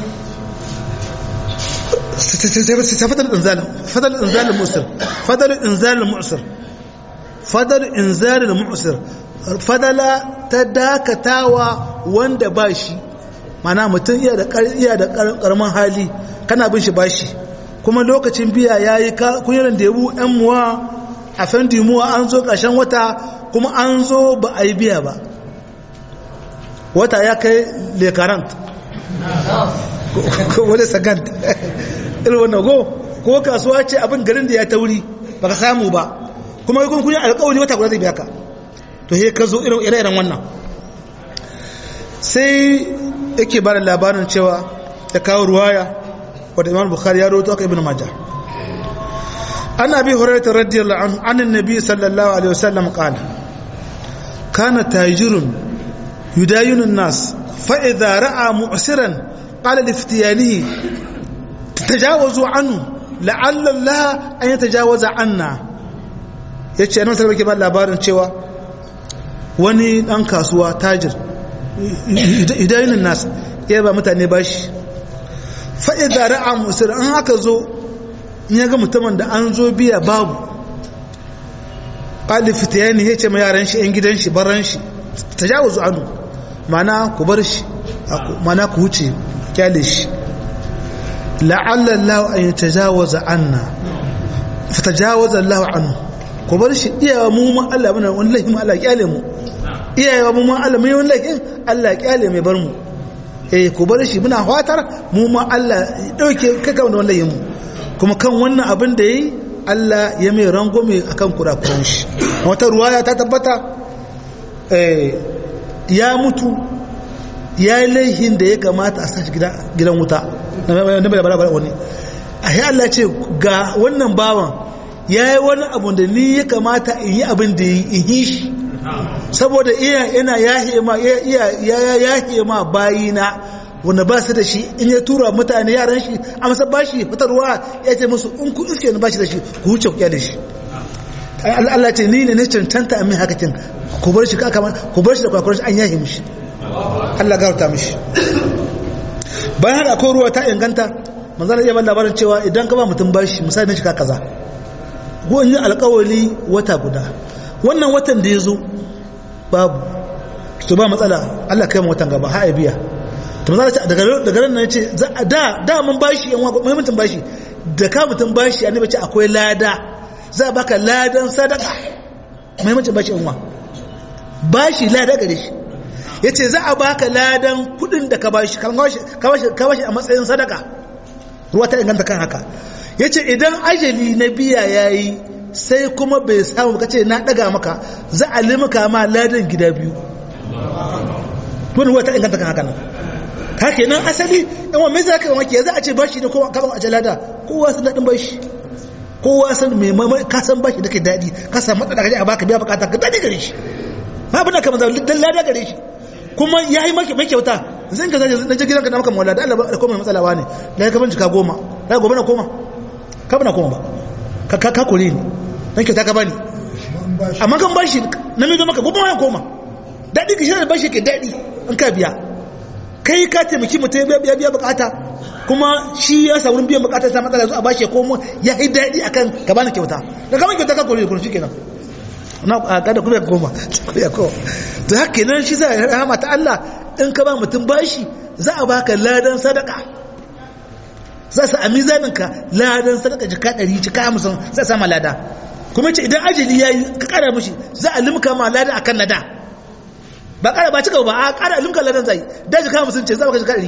fadal inzal fadal inzal mu'sir fadal inzal mu'sir fadal inzal mu'sir fadala ta dakatawa wanda ba shi mana mutum iya da iya da karamin hali kana bin shi bashi kuma lokacin biya yayi kunyaran da yabu ɗan muwa a fendi muwa an zo ƙarshen wata kuma an zo ba a yi biya ba wata ya kai lekarant ko wani sagant irin wannan go ko kasuwa ce abin garin da ya tauri ba ka samu ba kuma yi kunkunin alƙawari wata guda zai biya ka to he ka zo irin wannan sai yake bada labarin cewa ya kawo ruwaya wadda imam bukhari ya roto aka ibn majah an abi hurairah radiyallahu anhu an annabi sallallahu alaihi wasallam qala kana tajirun yudayinu an-nas fa idha ra'a mu'siran qala li iftiyanihi tatajawazu anhu la'alla Allah an yatajawaza anna yace annabi sallallahu alaihi wasallam labarin cewa wani dan kasuwa tajir idayin nas ya ba mutane bashi fa'ida ra'a musir an haka zo in ya ga mutumin da an zo biya babu ƙalifita ya ne ya ce ma yaran shi 'yan gidan shi baran shi ta jawo zu anu mana ku bar shi mana ku wuce kyale shi la'allallahu an yi ta jawo za anna ta jawo za Allah anu ku bar shi iyawa mu ma Allah mana wani laifin Allah kyale mu iyawa mu ma Allah mai wani laifin Allah kyale mai bar mu eh ku bar shi muna fatar mu ma Allah ya dauke kaka wanda wallahi mu kuma kan wannan abin da yayi Allah ya mai rangwame akan kurakuran shi wata ruwaya ta tabbata eh ya mutu ya yi laihin da ya kamata a sashi gidan wuta na bai bara wani a yi Allah ce ga wannan bawan ya yi wani abu da ni ya kamata in yi abin da in yi shi saboda iya yana yahe ma iya yahe ma bayina wanda ba su da shi in ya tura mutane yaran shi a masa bashi fitarwa ya ce musu in ku iske ni bashi da shi ku wuce ku da shi Allah ce ni ne na cancanta amin hakakin ku bar shi kaka ku bar shi da kwakwarar shi an yahe mishi Allah gauta mishi bayan haka akwai ruwa ta inganta manzana iya ban labarin cewa idan ka ba mutum bashi misali na shi kaza ko in yi alkawali wata guda wannan watan da ya zo babu to ba matsala Allah kai mu watan gaba ha biya to maza ce daga daga nan ce da da mun bashi yan muhimmancin bashi da ka mutum bashi annabi ce akwai lada za baka ladan sadaka muhimmancin bashi yan bashi lada gare shi yace za a baka ladan kudin da ka bashi ka bashi ka bashi a matsayin sadaka ruwa ta inganta kan haka yace idan ajali na biya yayi sai kuma bai samu kace na daga maka za a limaka ma ladan gida biyu ruwa ta inganta kan haka nan ka kenan asali in wa mai za ka yi wake za a ce bashi da kowa kaban a jalada kowa sun daɗin bashi kowa san me ka san bashi da ke daɗi ka san matsala ka je a baka biya bukata ka daɗi gare shi ba abin da ka maza dan lada gare shi kuma ya yi maki mai kyauta zan ka zaje dan gidanka na maka mawala da Allah da koma matsala wa ne da ka bincika goma da gobe na koma ka bana koma ba ka ka ka kore ni dan kyauta ka bani amma kan bashi na mai zo maka gobe ma ya koma daɗi ka shi da bashi ke daɗi an ka biya kai ka taimaki mutum ya biya biya bukata kuma shi ya sa wurin biyan bukatar ta matsala zuwa bashi ko mu ya yi daɗi akan ka bani kyauta da kamar kyauta ka kore kun shi kenan na kada kuma ya koma ya koma to haka kenan shi za a rahama ta Allah in ka ba mutum bashi za a baka ladan sadaka za su a mizanin ka ladan sadaka jika ɗari jika hamsin za a sama lada kuma ce idan ajali ya yi ka ƙara mishi za a limka ma lada akan na da ba ƙara ba cika ba a ƙara limka ladan zai da jika hamsin ce za a baka jika ɗari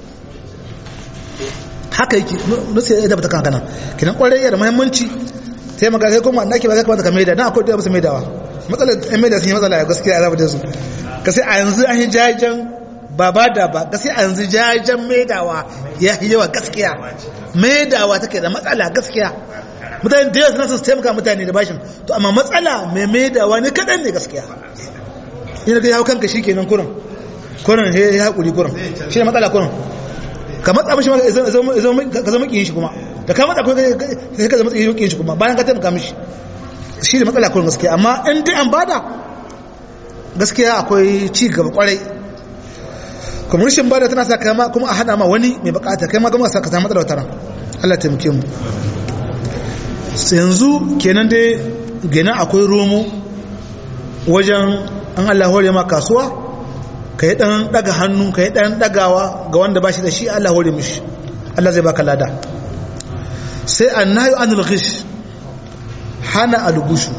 haka yake nusa ya dabata kan kanan kinan kwarai yana muhimmanci sai maka kai kuma nake ba zai kamata ka maida dan akwai da musu maidawa matsalar ɗan maida sun yi matsala gaskiya a da su ka sai a yanzu an yi jajen ba ba da ba ka sai a yanzu jajen maidawa ya yi yawa gaskiya maidawa take da matsala gaskiya mutane da yawa suna su taimaka mutane da bashin to amma matsala mai maidawa ne kaɗan ne gaskiya ina ga yawo kanka shi kenan kurin kurin ya haƙuri kurin shi ne matsala kurin ka matsa mishi ka zama ƙiyin shi kuma da ka matsa sai ka zama ƙiyin shi kuma bayan ka taimaka mishi shi da matsala kurin gaskiya amma in dai an bada gaskiya akwai ci gaba kwarai kuma rashin bada tana sa kama kuma a hada ma wani mai bukata kai ma gama sa ka samu matsala wataran Allah taimake mu yanzu kenan dai gina akwai romo wajen an Allah hore ma kasuwa ka yi ɗan ɗaga hannu ka yi ɗan ɗagawa ga wanda ba shi da shi Allah hore mishi Allah zai baka lada sai an nayo an ghish hana algushu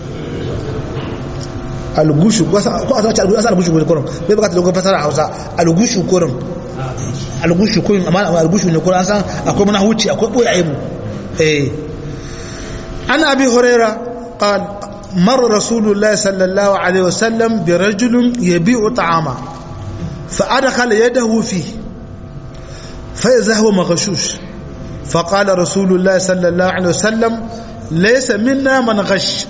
algushu ko a sace algushu ko kurum bai baka dogon fasara Hausa algushu kurum algushu kurum amma algushu ne kurum an san akwai mana huci akwai boye aibu eh an abi huraira qala مر رسول الله صلى الله عليه وسلم برجل يبيع طعاما فأدخل يده فيه فإذا هو مغشوش فقال رسول الله صلى الله عليه وسلم ليس منا من غش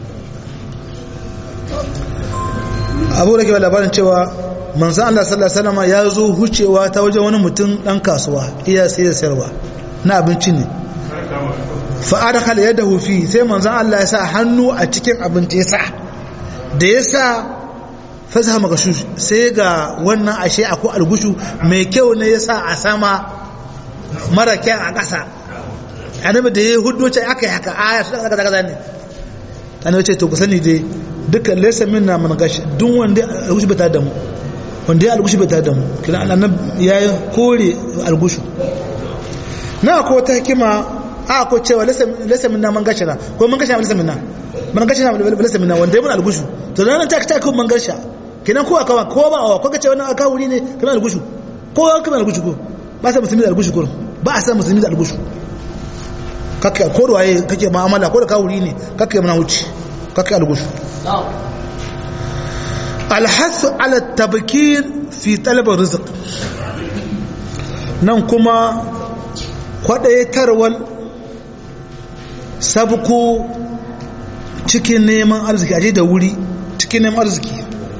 abu da ke labarin cewa manzan Allah sallallahu Alaihi wasallam ya zo hucewa ta wajen wani mutum ɗan kasuwa iya sai da sayarwa na abinci ne fa'ada kala yadda hufi sai manzan Allah ya sa hannu a cikin abinci ya sa da ya sa fasa magashu sai ga wannan ashe akwai algushu mai kyau ne ya sa a sama mara kyan a ƙasa annabi da ya hudu ce aka yi haka aya su daga daga ne annabi ce to ku sani dai dukkan laysa minna man gash duk wanda algushu bai da mu wanda ya algushu bai da mu kina annabi ya kore algushu na ko ta hikima a ko cewa lasa minna man gashara ko man gasha lasa minna man gasha lasa minna wanda ya mun algushu to nan ta ta kun man gasha kinan ko aka ko ba ko kace wannan aka wuri ne kana algushu ko an kana algushu ko ba sa musulmi da algushu ko ba a san musulmi da algushu kake ko da waye kake mu'amala ko da ka wuri ne kake mana wuce kake algushu الحث على التبكير في طلب الرزق nan kuma kwaɗaitarwar sabko cikin neman arziki aje da wuri cikin neman arziki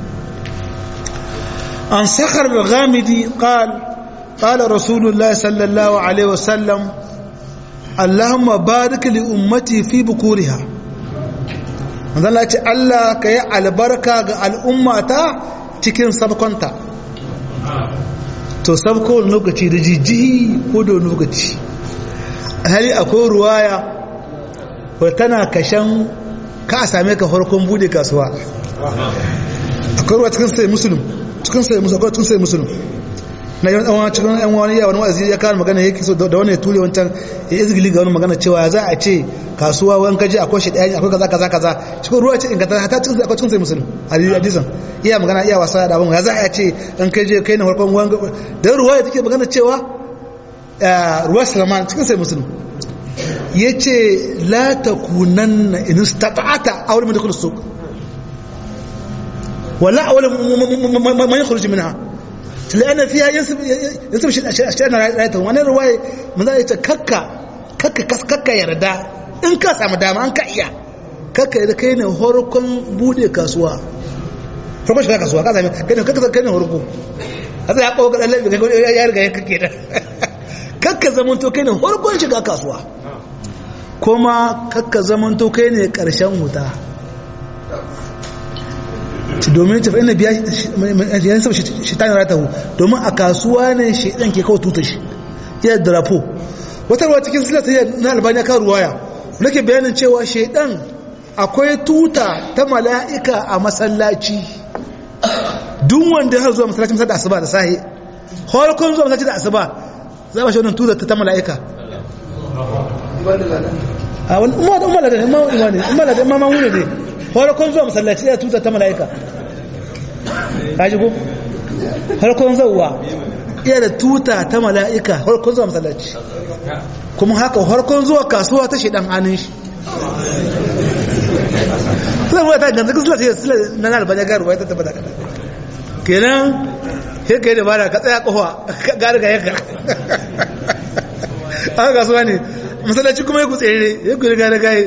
an sakar da gamidi ƙal ƙala rasulullah sallallahu alaihi wasallam allahumma barik li ummati fi bukuriha manzala ce allah ka yi albarka ga al'ummata cikin sabkonta to sabko lokaci da jijihi ko da lokaci hali akwai ruwaya ko tana kashen ka a same ka farkon bude kasuwa akwai ruwa cikin sai musulun cikin sai musulun akwai cikin sai musulun na yi wani cikin yan wani yawon wa'azi ya kawo magana yake so da wani ya ture wancan ya izgili ga wani magana cewa za a ce kasuwa wani kaji akwai shi ɗaya akwai kaza kaza kaza cikin ruwa ce inganta hata cikin akwai cikin sai musulun hadisan iya magana iya wasa da abin ya za a ce an kai je kai na farkon wani da ruwa ya take magana cewa ruwa salman cikin sai musulun ya ce la ta kunan na inin stata'ata a wani mai dukkan su wala a wani mai kurji mina la'ana fiya yansu shi a shirin rayata wani ruwaye mun za a ce kakka kakka kakka yarda in ka samu dama an ka iya kakka yi da kai ne horkon bude kasuwa farkon shiga kasuwa ka sami kai ne kakka kai ne horko a tsaye kawo kaɗan laifin kai ya riga ya kake da kakka zamanto kai ne horkon shiga kasuwa kuma kakka zamanto kai ne ƙarshen wuta domin tafi ina biya yan saba shi ta yara tahu domin a kasuwa ne shi ɗan ke kawo tuta shi iya drapo wata ruwa cikin silata na albaniya kan ruwaya nake bayanin cewa shaidan akwai tuta ta mala'ika a masallaci duk wanda ya zuwa masallacin masar da asuba da sahi harkon zuwa masallaci da asuba za ba shi wannan tuta ta mala'ika a wani umar da umar da ne umar da ma wuni ne harkon zuwa masallaci da tuta ta mala'ika kaji ko harkon zauwa iya da tuta ta mala'ika harkon zuwa masallaci kuma haka harkon zuwa kasuwa ta shidan hannun shi suna ruwa ta ganzu suna ce suna na nalba ya garuwa ta tabbata kada kenan sai ka yi da bada ka tsaya kowa gari ga yanka aka kasuwa ne masallaci kuma ya ku tsere ya ku riga da gaye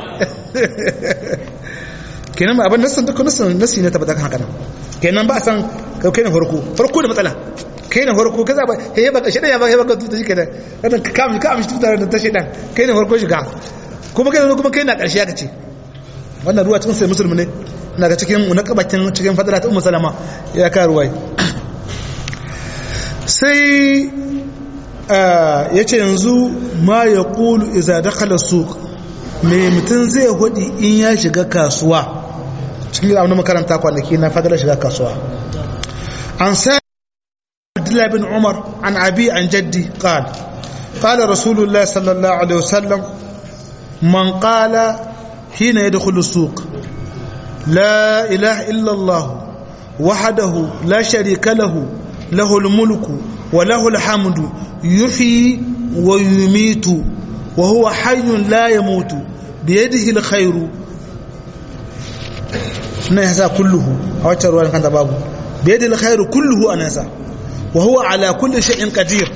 kenan ba abin nasan dukkan nasan nasi ne tabbata kan haka nan kenan ba a san kai ne farko farko da matsala kai ne farko kaza ba he baka shi ya baka baka tuta shi kenan kada ka kamshi ka amshi tuta da ta shedan kai ne farko shiga kuma kai ne kuma kai na karshe aka ce wannan ruwa cikin sai musulmi ne ina ga cikin munakabakin cikin fadala ta ummu salama ya ka ruwai sai yace yanzu ma yaqulu idza dakhala suq me mutun zai hudi in ya shiga kasuwa cikin abin makaranta kwanaki na fadala shiga kasuwa an sa عبد الله بن عمر عن أبي عن جدي قال قال رسول الله صلى الله عليه وسلم من قال حين يدخل السوق لا إله إلا الله وحده لا شريك له له الملك وله الحمد يحيي ويميت وهو حي لا يموت بيده الخير نهسا كله أو تروى كان بابه بيد الخير كله أنسا وهو على كل شيء قدير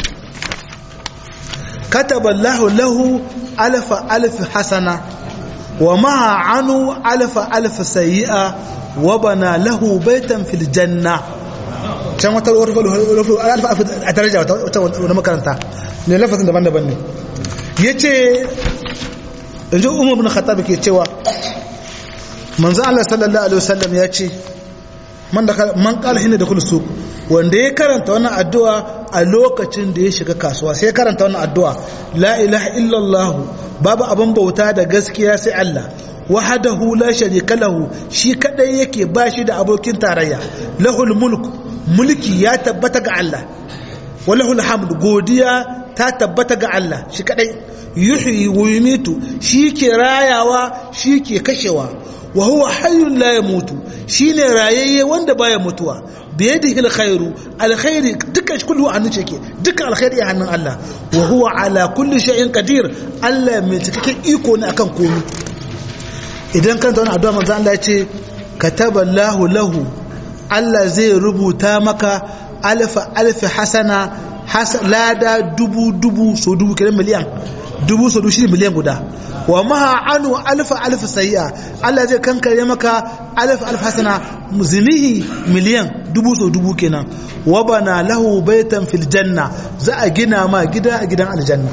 كتب الله له ألف ألف حسنة ومع عنه ألف ألف سيئة وبنى له بيتا في الجنة can wata alfa a daraja wata makaranta ne lafazin daban-daban ne ya ce yanzu umar bin khattab ke cewa manzo Allah sallallahu alaihi wasallam ya ce man da man qala hinna da kullu wanda ya karanta wannan addu'a a lokacin da ya shiga kasuwa sai ya karanta wannan addu'a la ilaha illallah babu abin bauta da gaskiya sai Allah wahdahu la sharika lahu shi kadai yake bashi da abokin tarayya lahul mulk mulki ya tabbata ga Allah walahul hamd godiya ta tabbata ga Allah shi kadai yuhyi wa yumitu shi ke rayawa shi ke kashewa wa huwa hayyun la yamutu shine rayayye wanda baya mutuwa biyadihi alkhairu alkhairi dukkan shi kullu annu ke dukkan alkhairi a hannun Allah wa huwa ala kulli shay'in qadir Allah mai cikakken iko ne akan komai idan kanta wannan addu'a manzo Allah ya ce kataballahu lahu Allah zai rubuta maka alfa alfi hasana lada dubu dubu so dubu kiran miliyan dubu so dubu shi miliyan guda wa maha anu alfa alfa sayi'a Allah zai kankare maka alfa alfa hasana zinihi miliyan dubu so dubu kenan wa bana lahu baitan fil janna za a gina ma gida a gidan aljanna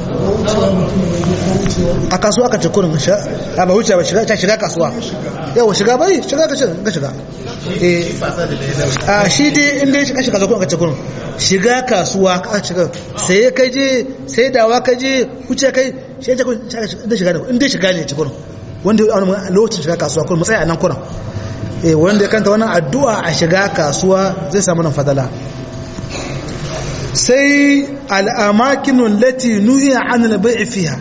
a kasuwa ka ce kurin a ba wuce ba shiga kasuwa yawa shiga bai shiga ka shiga a shi dai inda ya shiga shiga kurin ka ce kurin shiga kasuwa ka shiga sai ka je sai dawa ka je wuce kai shi ya ce inda shiga ne inda shiga ne ce kurin wanda ya wani lokacin shiga kasuwa kurin matsayi a nan kurin wanda ya kanta wannan addu'a a shiga kasuwa zai samu nan fadala sai al'amakinun lati nuhiya an labai fiha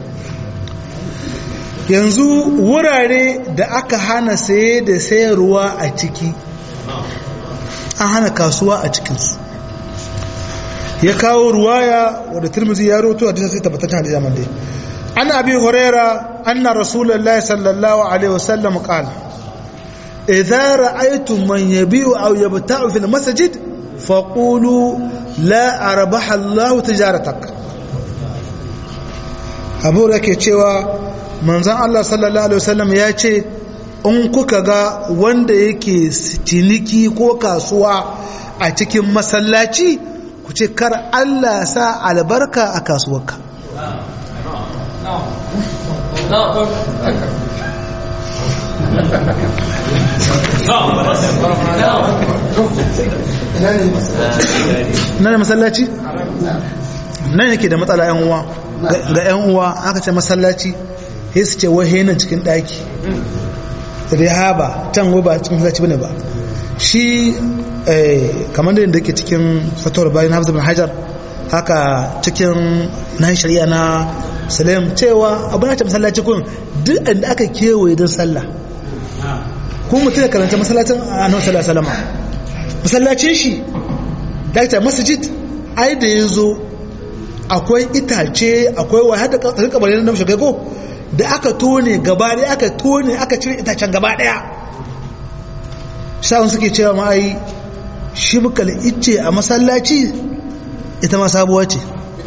yanzu wurare da aka hana saye da sayarwa a ciki an hana kasuwa a cikinsu ya kawo ruwaya wadda turmuzi ya roto a disa sai tabbatacin hadisa man dai an abi huraira anna rasulullahi sallallahu alaihi wasallam qala idza ra'aytum man yabi'u aw yabta'u fil masjid faqulu la arbaha Allah tijaratak abu da ke cewa manzan Allah sallallahu alaihi wasallam ya ce in kuka ga wanda yake ciniki ko kasuwa a cikin masallaci ku ce kar Allah sa albarka a kasuwarka nan ne masallaci nan yake da matsala yan uwa ga yan uwa aka ce masallaci sai su ce wahe nan cikin daki rihaba can ba cikin masallaci bane ba shi kamar da yake cikin fatawar bayan hafizar bin hajar haka cikin na shari'a na salim cewa abin ce masallaci kun duk inda aka kewaye don sallah kuma mutum ya karanta masallacin a nan sallah salama masallacin shi dakta masjid ai da ya zo akwai itace akwai wa hada kabarai na namshi ko da aka tone gaba daya aka tone aka cire itacen gaba daya shawun suke cewa ma ai shi bukal icce a masallaci ita ma sabuwa ce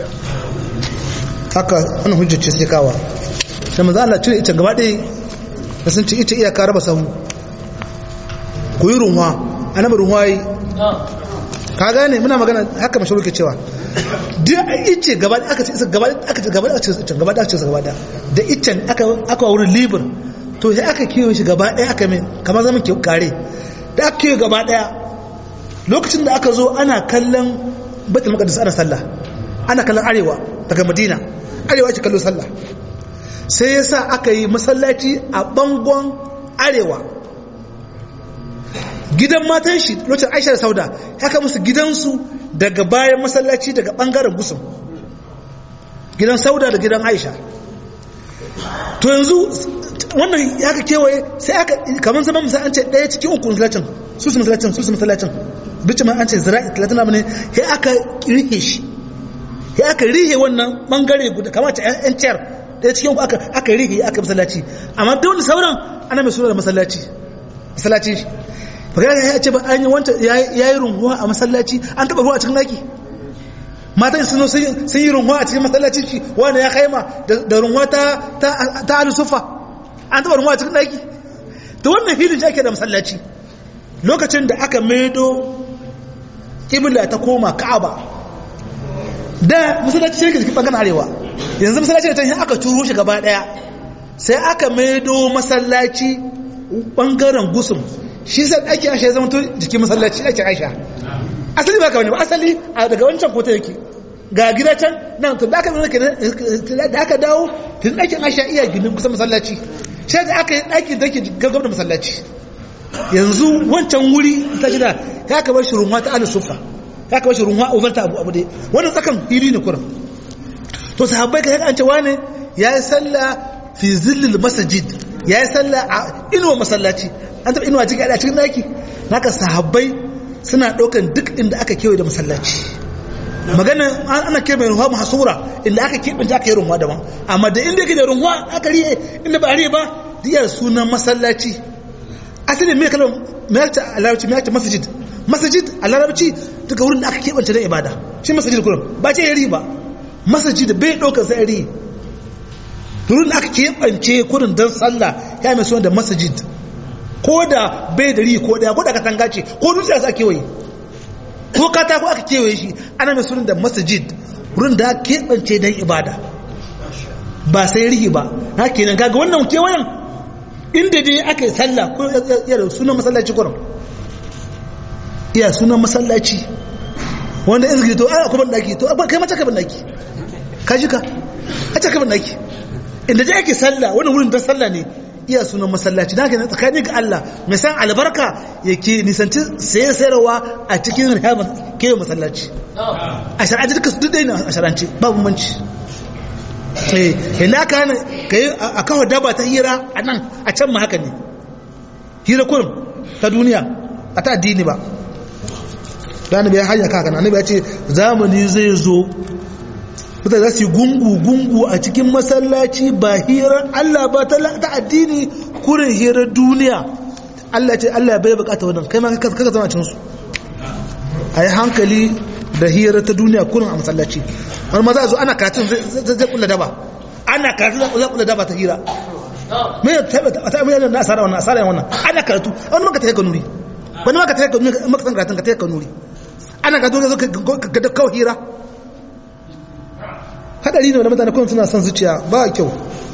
haka wani hujjace sai kawa sai maza Allah cire icen gaba daya da sun ci icce iyaka raba sahu ku yi runwa annabi runwa yi ka gane muna magana haka mashuru ke cewa duk ice gaba da aka ce gaba da aka ce gaba da aka ce gaba da aka ce gaba da da icen aka aka wurin libur to sai aka kiyo shi gaba daya aka mai kamar zaman ke kare da aka kiyo gaba daya lokacin da aka zo ana kallon baitul maqdis ana sallah ana kallon arewa daga madina arewa ake kallo sallah sai yasa aka yi masallaci a bangon arewa gidan matan shi lokacin aisha da sauda haka musu gidansu daga bayan masallaci daga bangaren gusun gidan sauda da gidan aisha to yanzu wannan ya ka kewaye sai aka kamar zama musa an ce ɗaya cikin uku masallacin su su masallacin su su masallacin bicin an ce zira'i talatin na ne ya aka rihe shi ya aka rihe wannan bangare guda kamar ce yan ciyar ɗaya cikin uku aka rihe aka masallaci amma da wani sauran ana mai suna da masallaci masallaci bagaya ya ce ba an yi wanta ya yi runhuwa a masallaci an taba ruwa a cikin daki matan sun sun yi runhuwa a cikin masallacin shi wanda ya kaima da runhuwa ta ta alusufa an taba runhuwa a cikin daki to wannan filin shi ake da masallaci lokacin da aka maido kibla ta koma ka'aba da masallaci shi cikin bangaren arewa yanzu masallaci da ta aka turo shi gaba daya sai aka maido masallaci bangaren gusum shi sai ake aisha ya zama to jikin masallaci ake aisha asali ba ka wani ba asali a daga wancan kota yake ga gida can nan to da aka zama da aka dawo tun ɗakin aisha iya ginin kusan masallaci shi da aka yi ɗakin da ke gaggab da masallaci yanzu wancan wuri ta shida ya ka bar shi runwa ta ala sufa ya ka bar shi runwa ubarta abu abu dai wannan tsakan fili ne kurin to sahabbai ka an ce wane ya yi sallah fi zillil masajid ya yi sallah a inuwa masallaci an taɓa inuwa cikin a cikin daki naka sahabbai suna ɗaukan duk inda aka kewaye da masallaci magana ana kewaye mai ruwa mahasura inda aka keɓe aka yi runwa daban amma da inda yake da runwa aka riye inda ba a riye ba diyar sunan masallaci asali mai kalmar mai a larabci mai ta masajid masajid a larabci duka wurin da aka keɓance don ibada shi masajid kurum ba ce ya ba masajid bai ɗaukar sai riye wurin da aka keɓance kurin don sallah ya mai suna da masajid ko da bai da ri ko daya ko da katanga ce ko dutse aka kewaye ko katako aka kewaye shi ana mai sunan da masajid wurin da keɓance don ibada ba sai rihi ba na kenan kaga wannan kewayen inda dai aka yi sallah ko ya da sunan masallaci kurum iya sunan masallaci wanda in zai to a kuma daki to kai mace ka ban daki ka ji ka a ce ka ban daki inda dai ake sallah wani wurin don sallah ne iya sunan masallaci da haka tsakani ga Allah mai san albarka yake nisanci saye sayarwa a cikin rihaban kewa masallaci a shar'aji duka duk dai na a shar'ance babu manci eh ina ka hana ka yi a kawo daba ta hira a nan a can ma haka ne hira kurum ta duniya a ta addini ba da annabi ya hanya kaka annabi ya ce zamani zai zo mutane za su yi gungu-gungu a cikin masallaci ba hirar Allah ba ta addini kurin hirar duniya Allah ce Allah bai bukata wannan kai ma kaka zama cinsu a yi hankali da hirar ta duniya kurin a masallaci wani maza zo ana katin zai kula daba ana karatu za ku da ba ta hira me ya tabbata ta mai na asara wannan asara wannan ana karatu wani maka ta kanuri wani maka ta kanuri maka san karatun ka ta kanuri ana karatu zo ka da kawai hira hadari ne wanda mutane kuma suna son zuciya ba kyau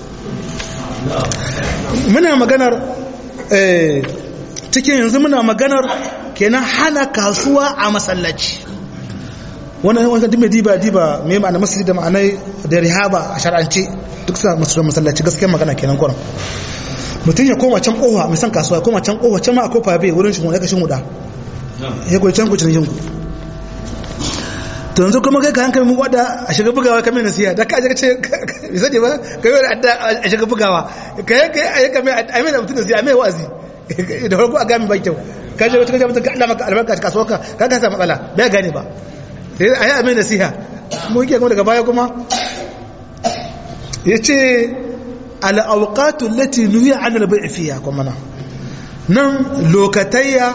muna maganar cikin yanzu muna maganar kenan hana kasuwa a masallaci wannan wannan duk mai diba diba mai ma'ana masjid da ma'anai da rihaba a shar'ance duk suna masu masallaci gaskiyar magana kenan kuran mutum ya koma can kowa mai san kasuwa koma can kowa can ma a kofa bai wurin shi mu ya kashin huda ya koyi can kucin shinku to yanzu kuma kai ka hankali mu wada a shiga bugawa kamar nasiha da ka je ce bai sani ba kai wani adda a shiga bugawa kai kai a yi kamar a mai da mutum nasiha mai wazi da farko a gami ba kyau ka je wata kaje mutum ka Allah maka albarka a kasuwa ka ka ka sa matsala bai gane ba sai a yi a mai nasiha mu yake kuma daga baya kuma ya ce al'auƙatu lati nuyi an albai fiya kuma nan nan lokatayya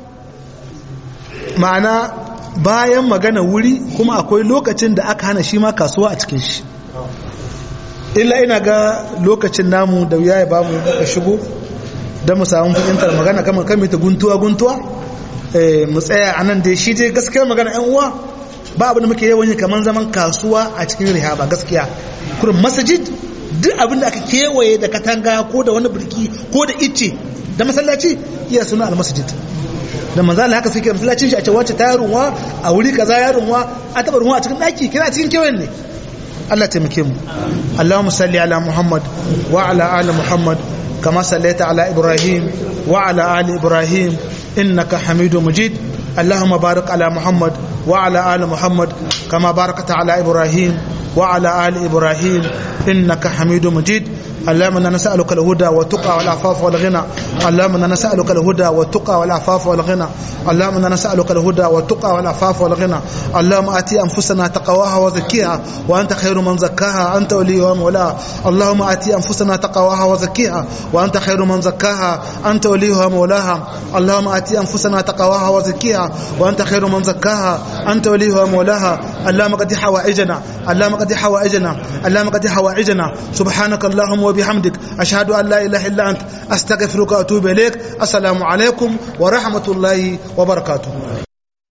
ma'ana bayan magana wuri kuma akwai lokacin da aka hana shi ma kasuwa a cikin shi illa ina ga lokacin namu da wuya ya ba mu ka shigo don mu samu fahimtar magana kamar kan ta guntuwa guntuwa mu tsaya a nan dai shi dai gaskiyar magana yan uwa ba abin da muke yawan yi kamar zaman kasuwa a cikin rihaba gaskiya kurin masajid duk abin da aka kewaye da katanga ko da wani birki ko da icce da masallaci iya suna almasajid da manzala haka suke masallacin shi a ce wacce ta yarunwa a wuri kaza yarunwa a taba runwa a cikin daki kina cikin kewayen ne Allah taimake mu Allahumma salli ala Muhammad wa ala ali Muhammad kama sallaita ala Ibrahim wa ala ali Ibrahim innaka Hamidum Majid اللهم بارك على محمد وعلى آل محمد كما باركت على إبراهيم وعلى آل إبراهيم إنك حميد مجيد اللهم انا نسالك الهدى والتقى والعفاف والغنى اللهم انا نسالك الهدى والتقى والعفاف والغنى اللهم انا نسالك الهدى والتقى والعفاف والغنى اللهم اتي انفسنا تقواها وزكيها وانت خير من زكاها انت وليها ومولاها اللهم اتي انفسنا تقواها وزكيها وانت خير من زكاها انت وليها ومولاها اللهم اتي انفسنا تقواها وزكيها وانت خير من زكاها انت وليها ومولاها اللهم قد حوائجنا اللهم قد حوائجنا اللهم قد حوائجنا سبحانك اللهم وبحمدك أشهد أن لا إله إلا أنت أستغفرك وأتوب إليك السلام عليكم ورحمة الله وبركاته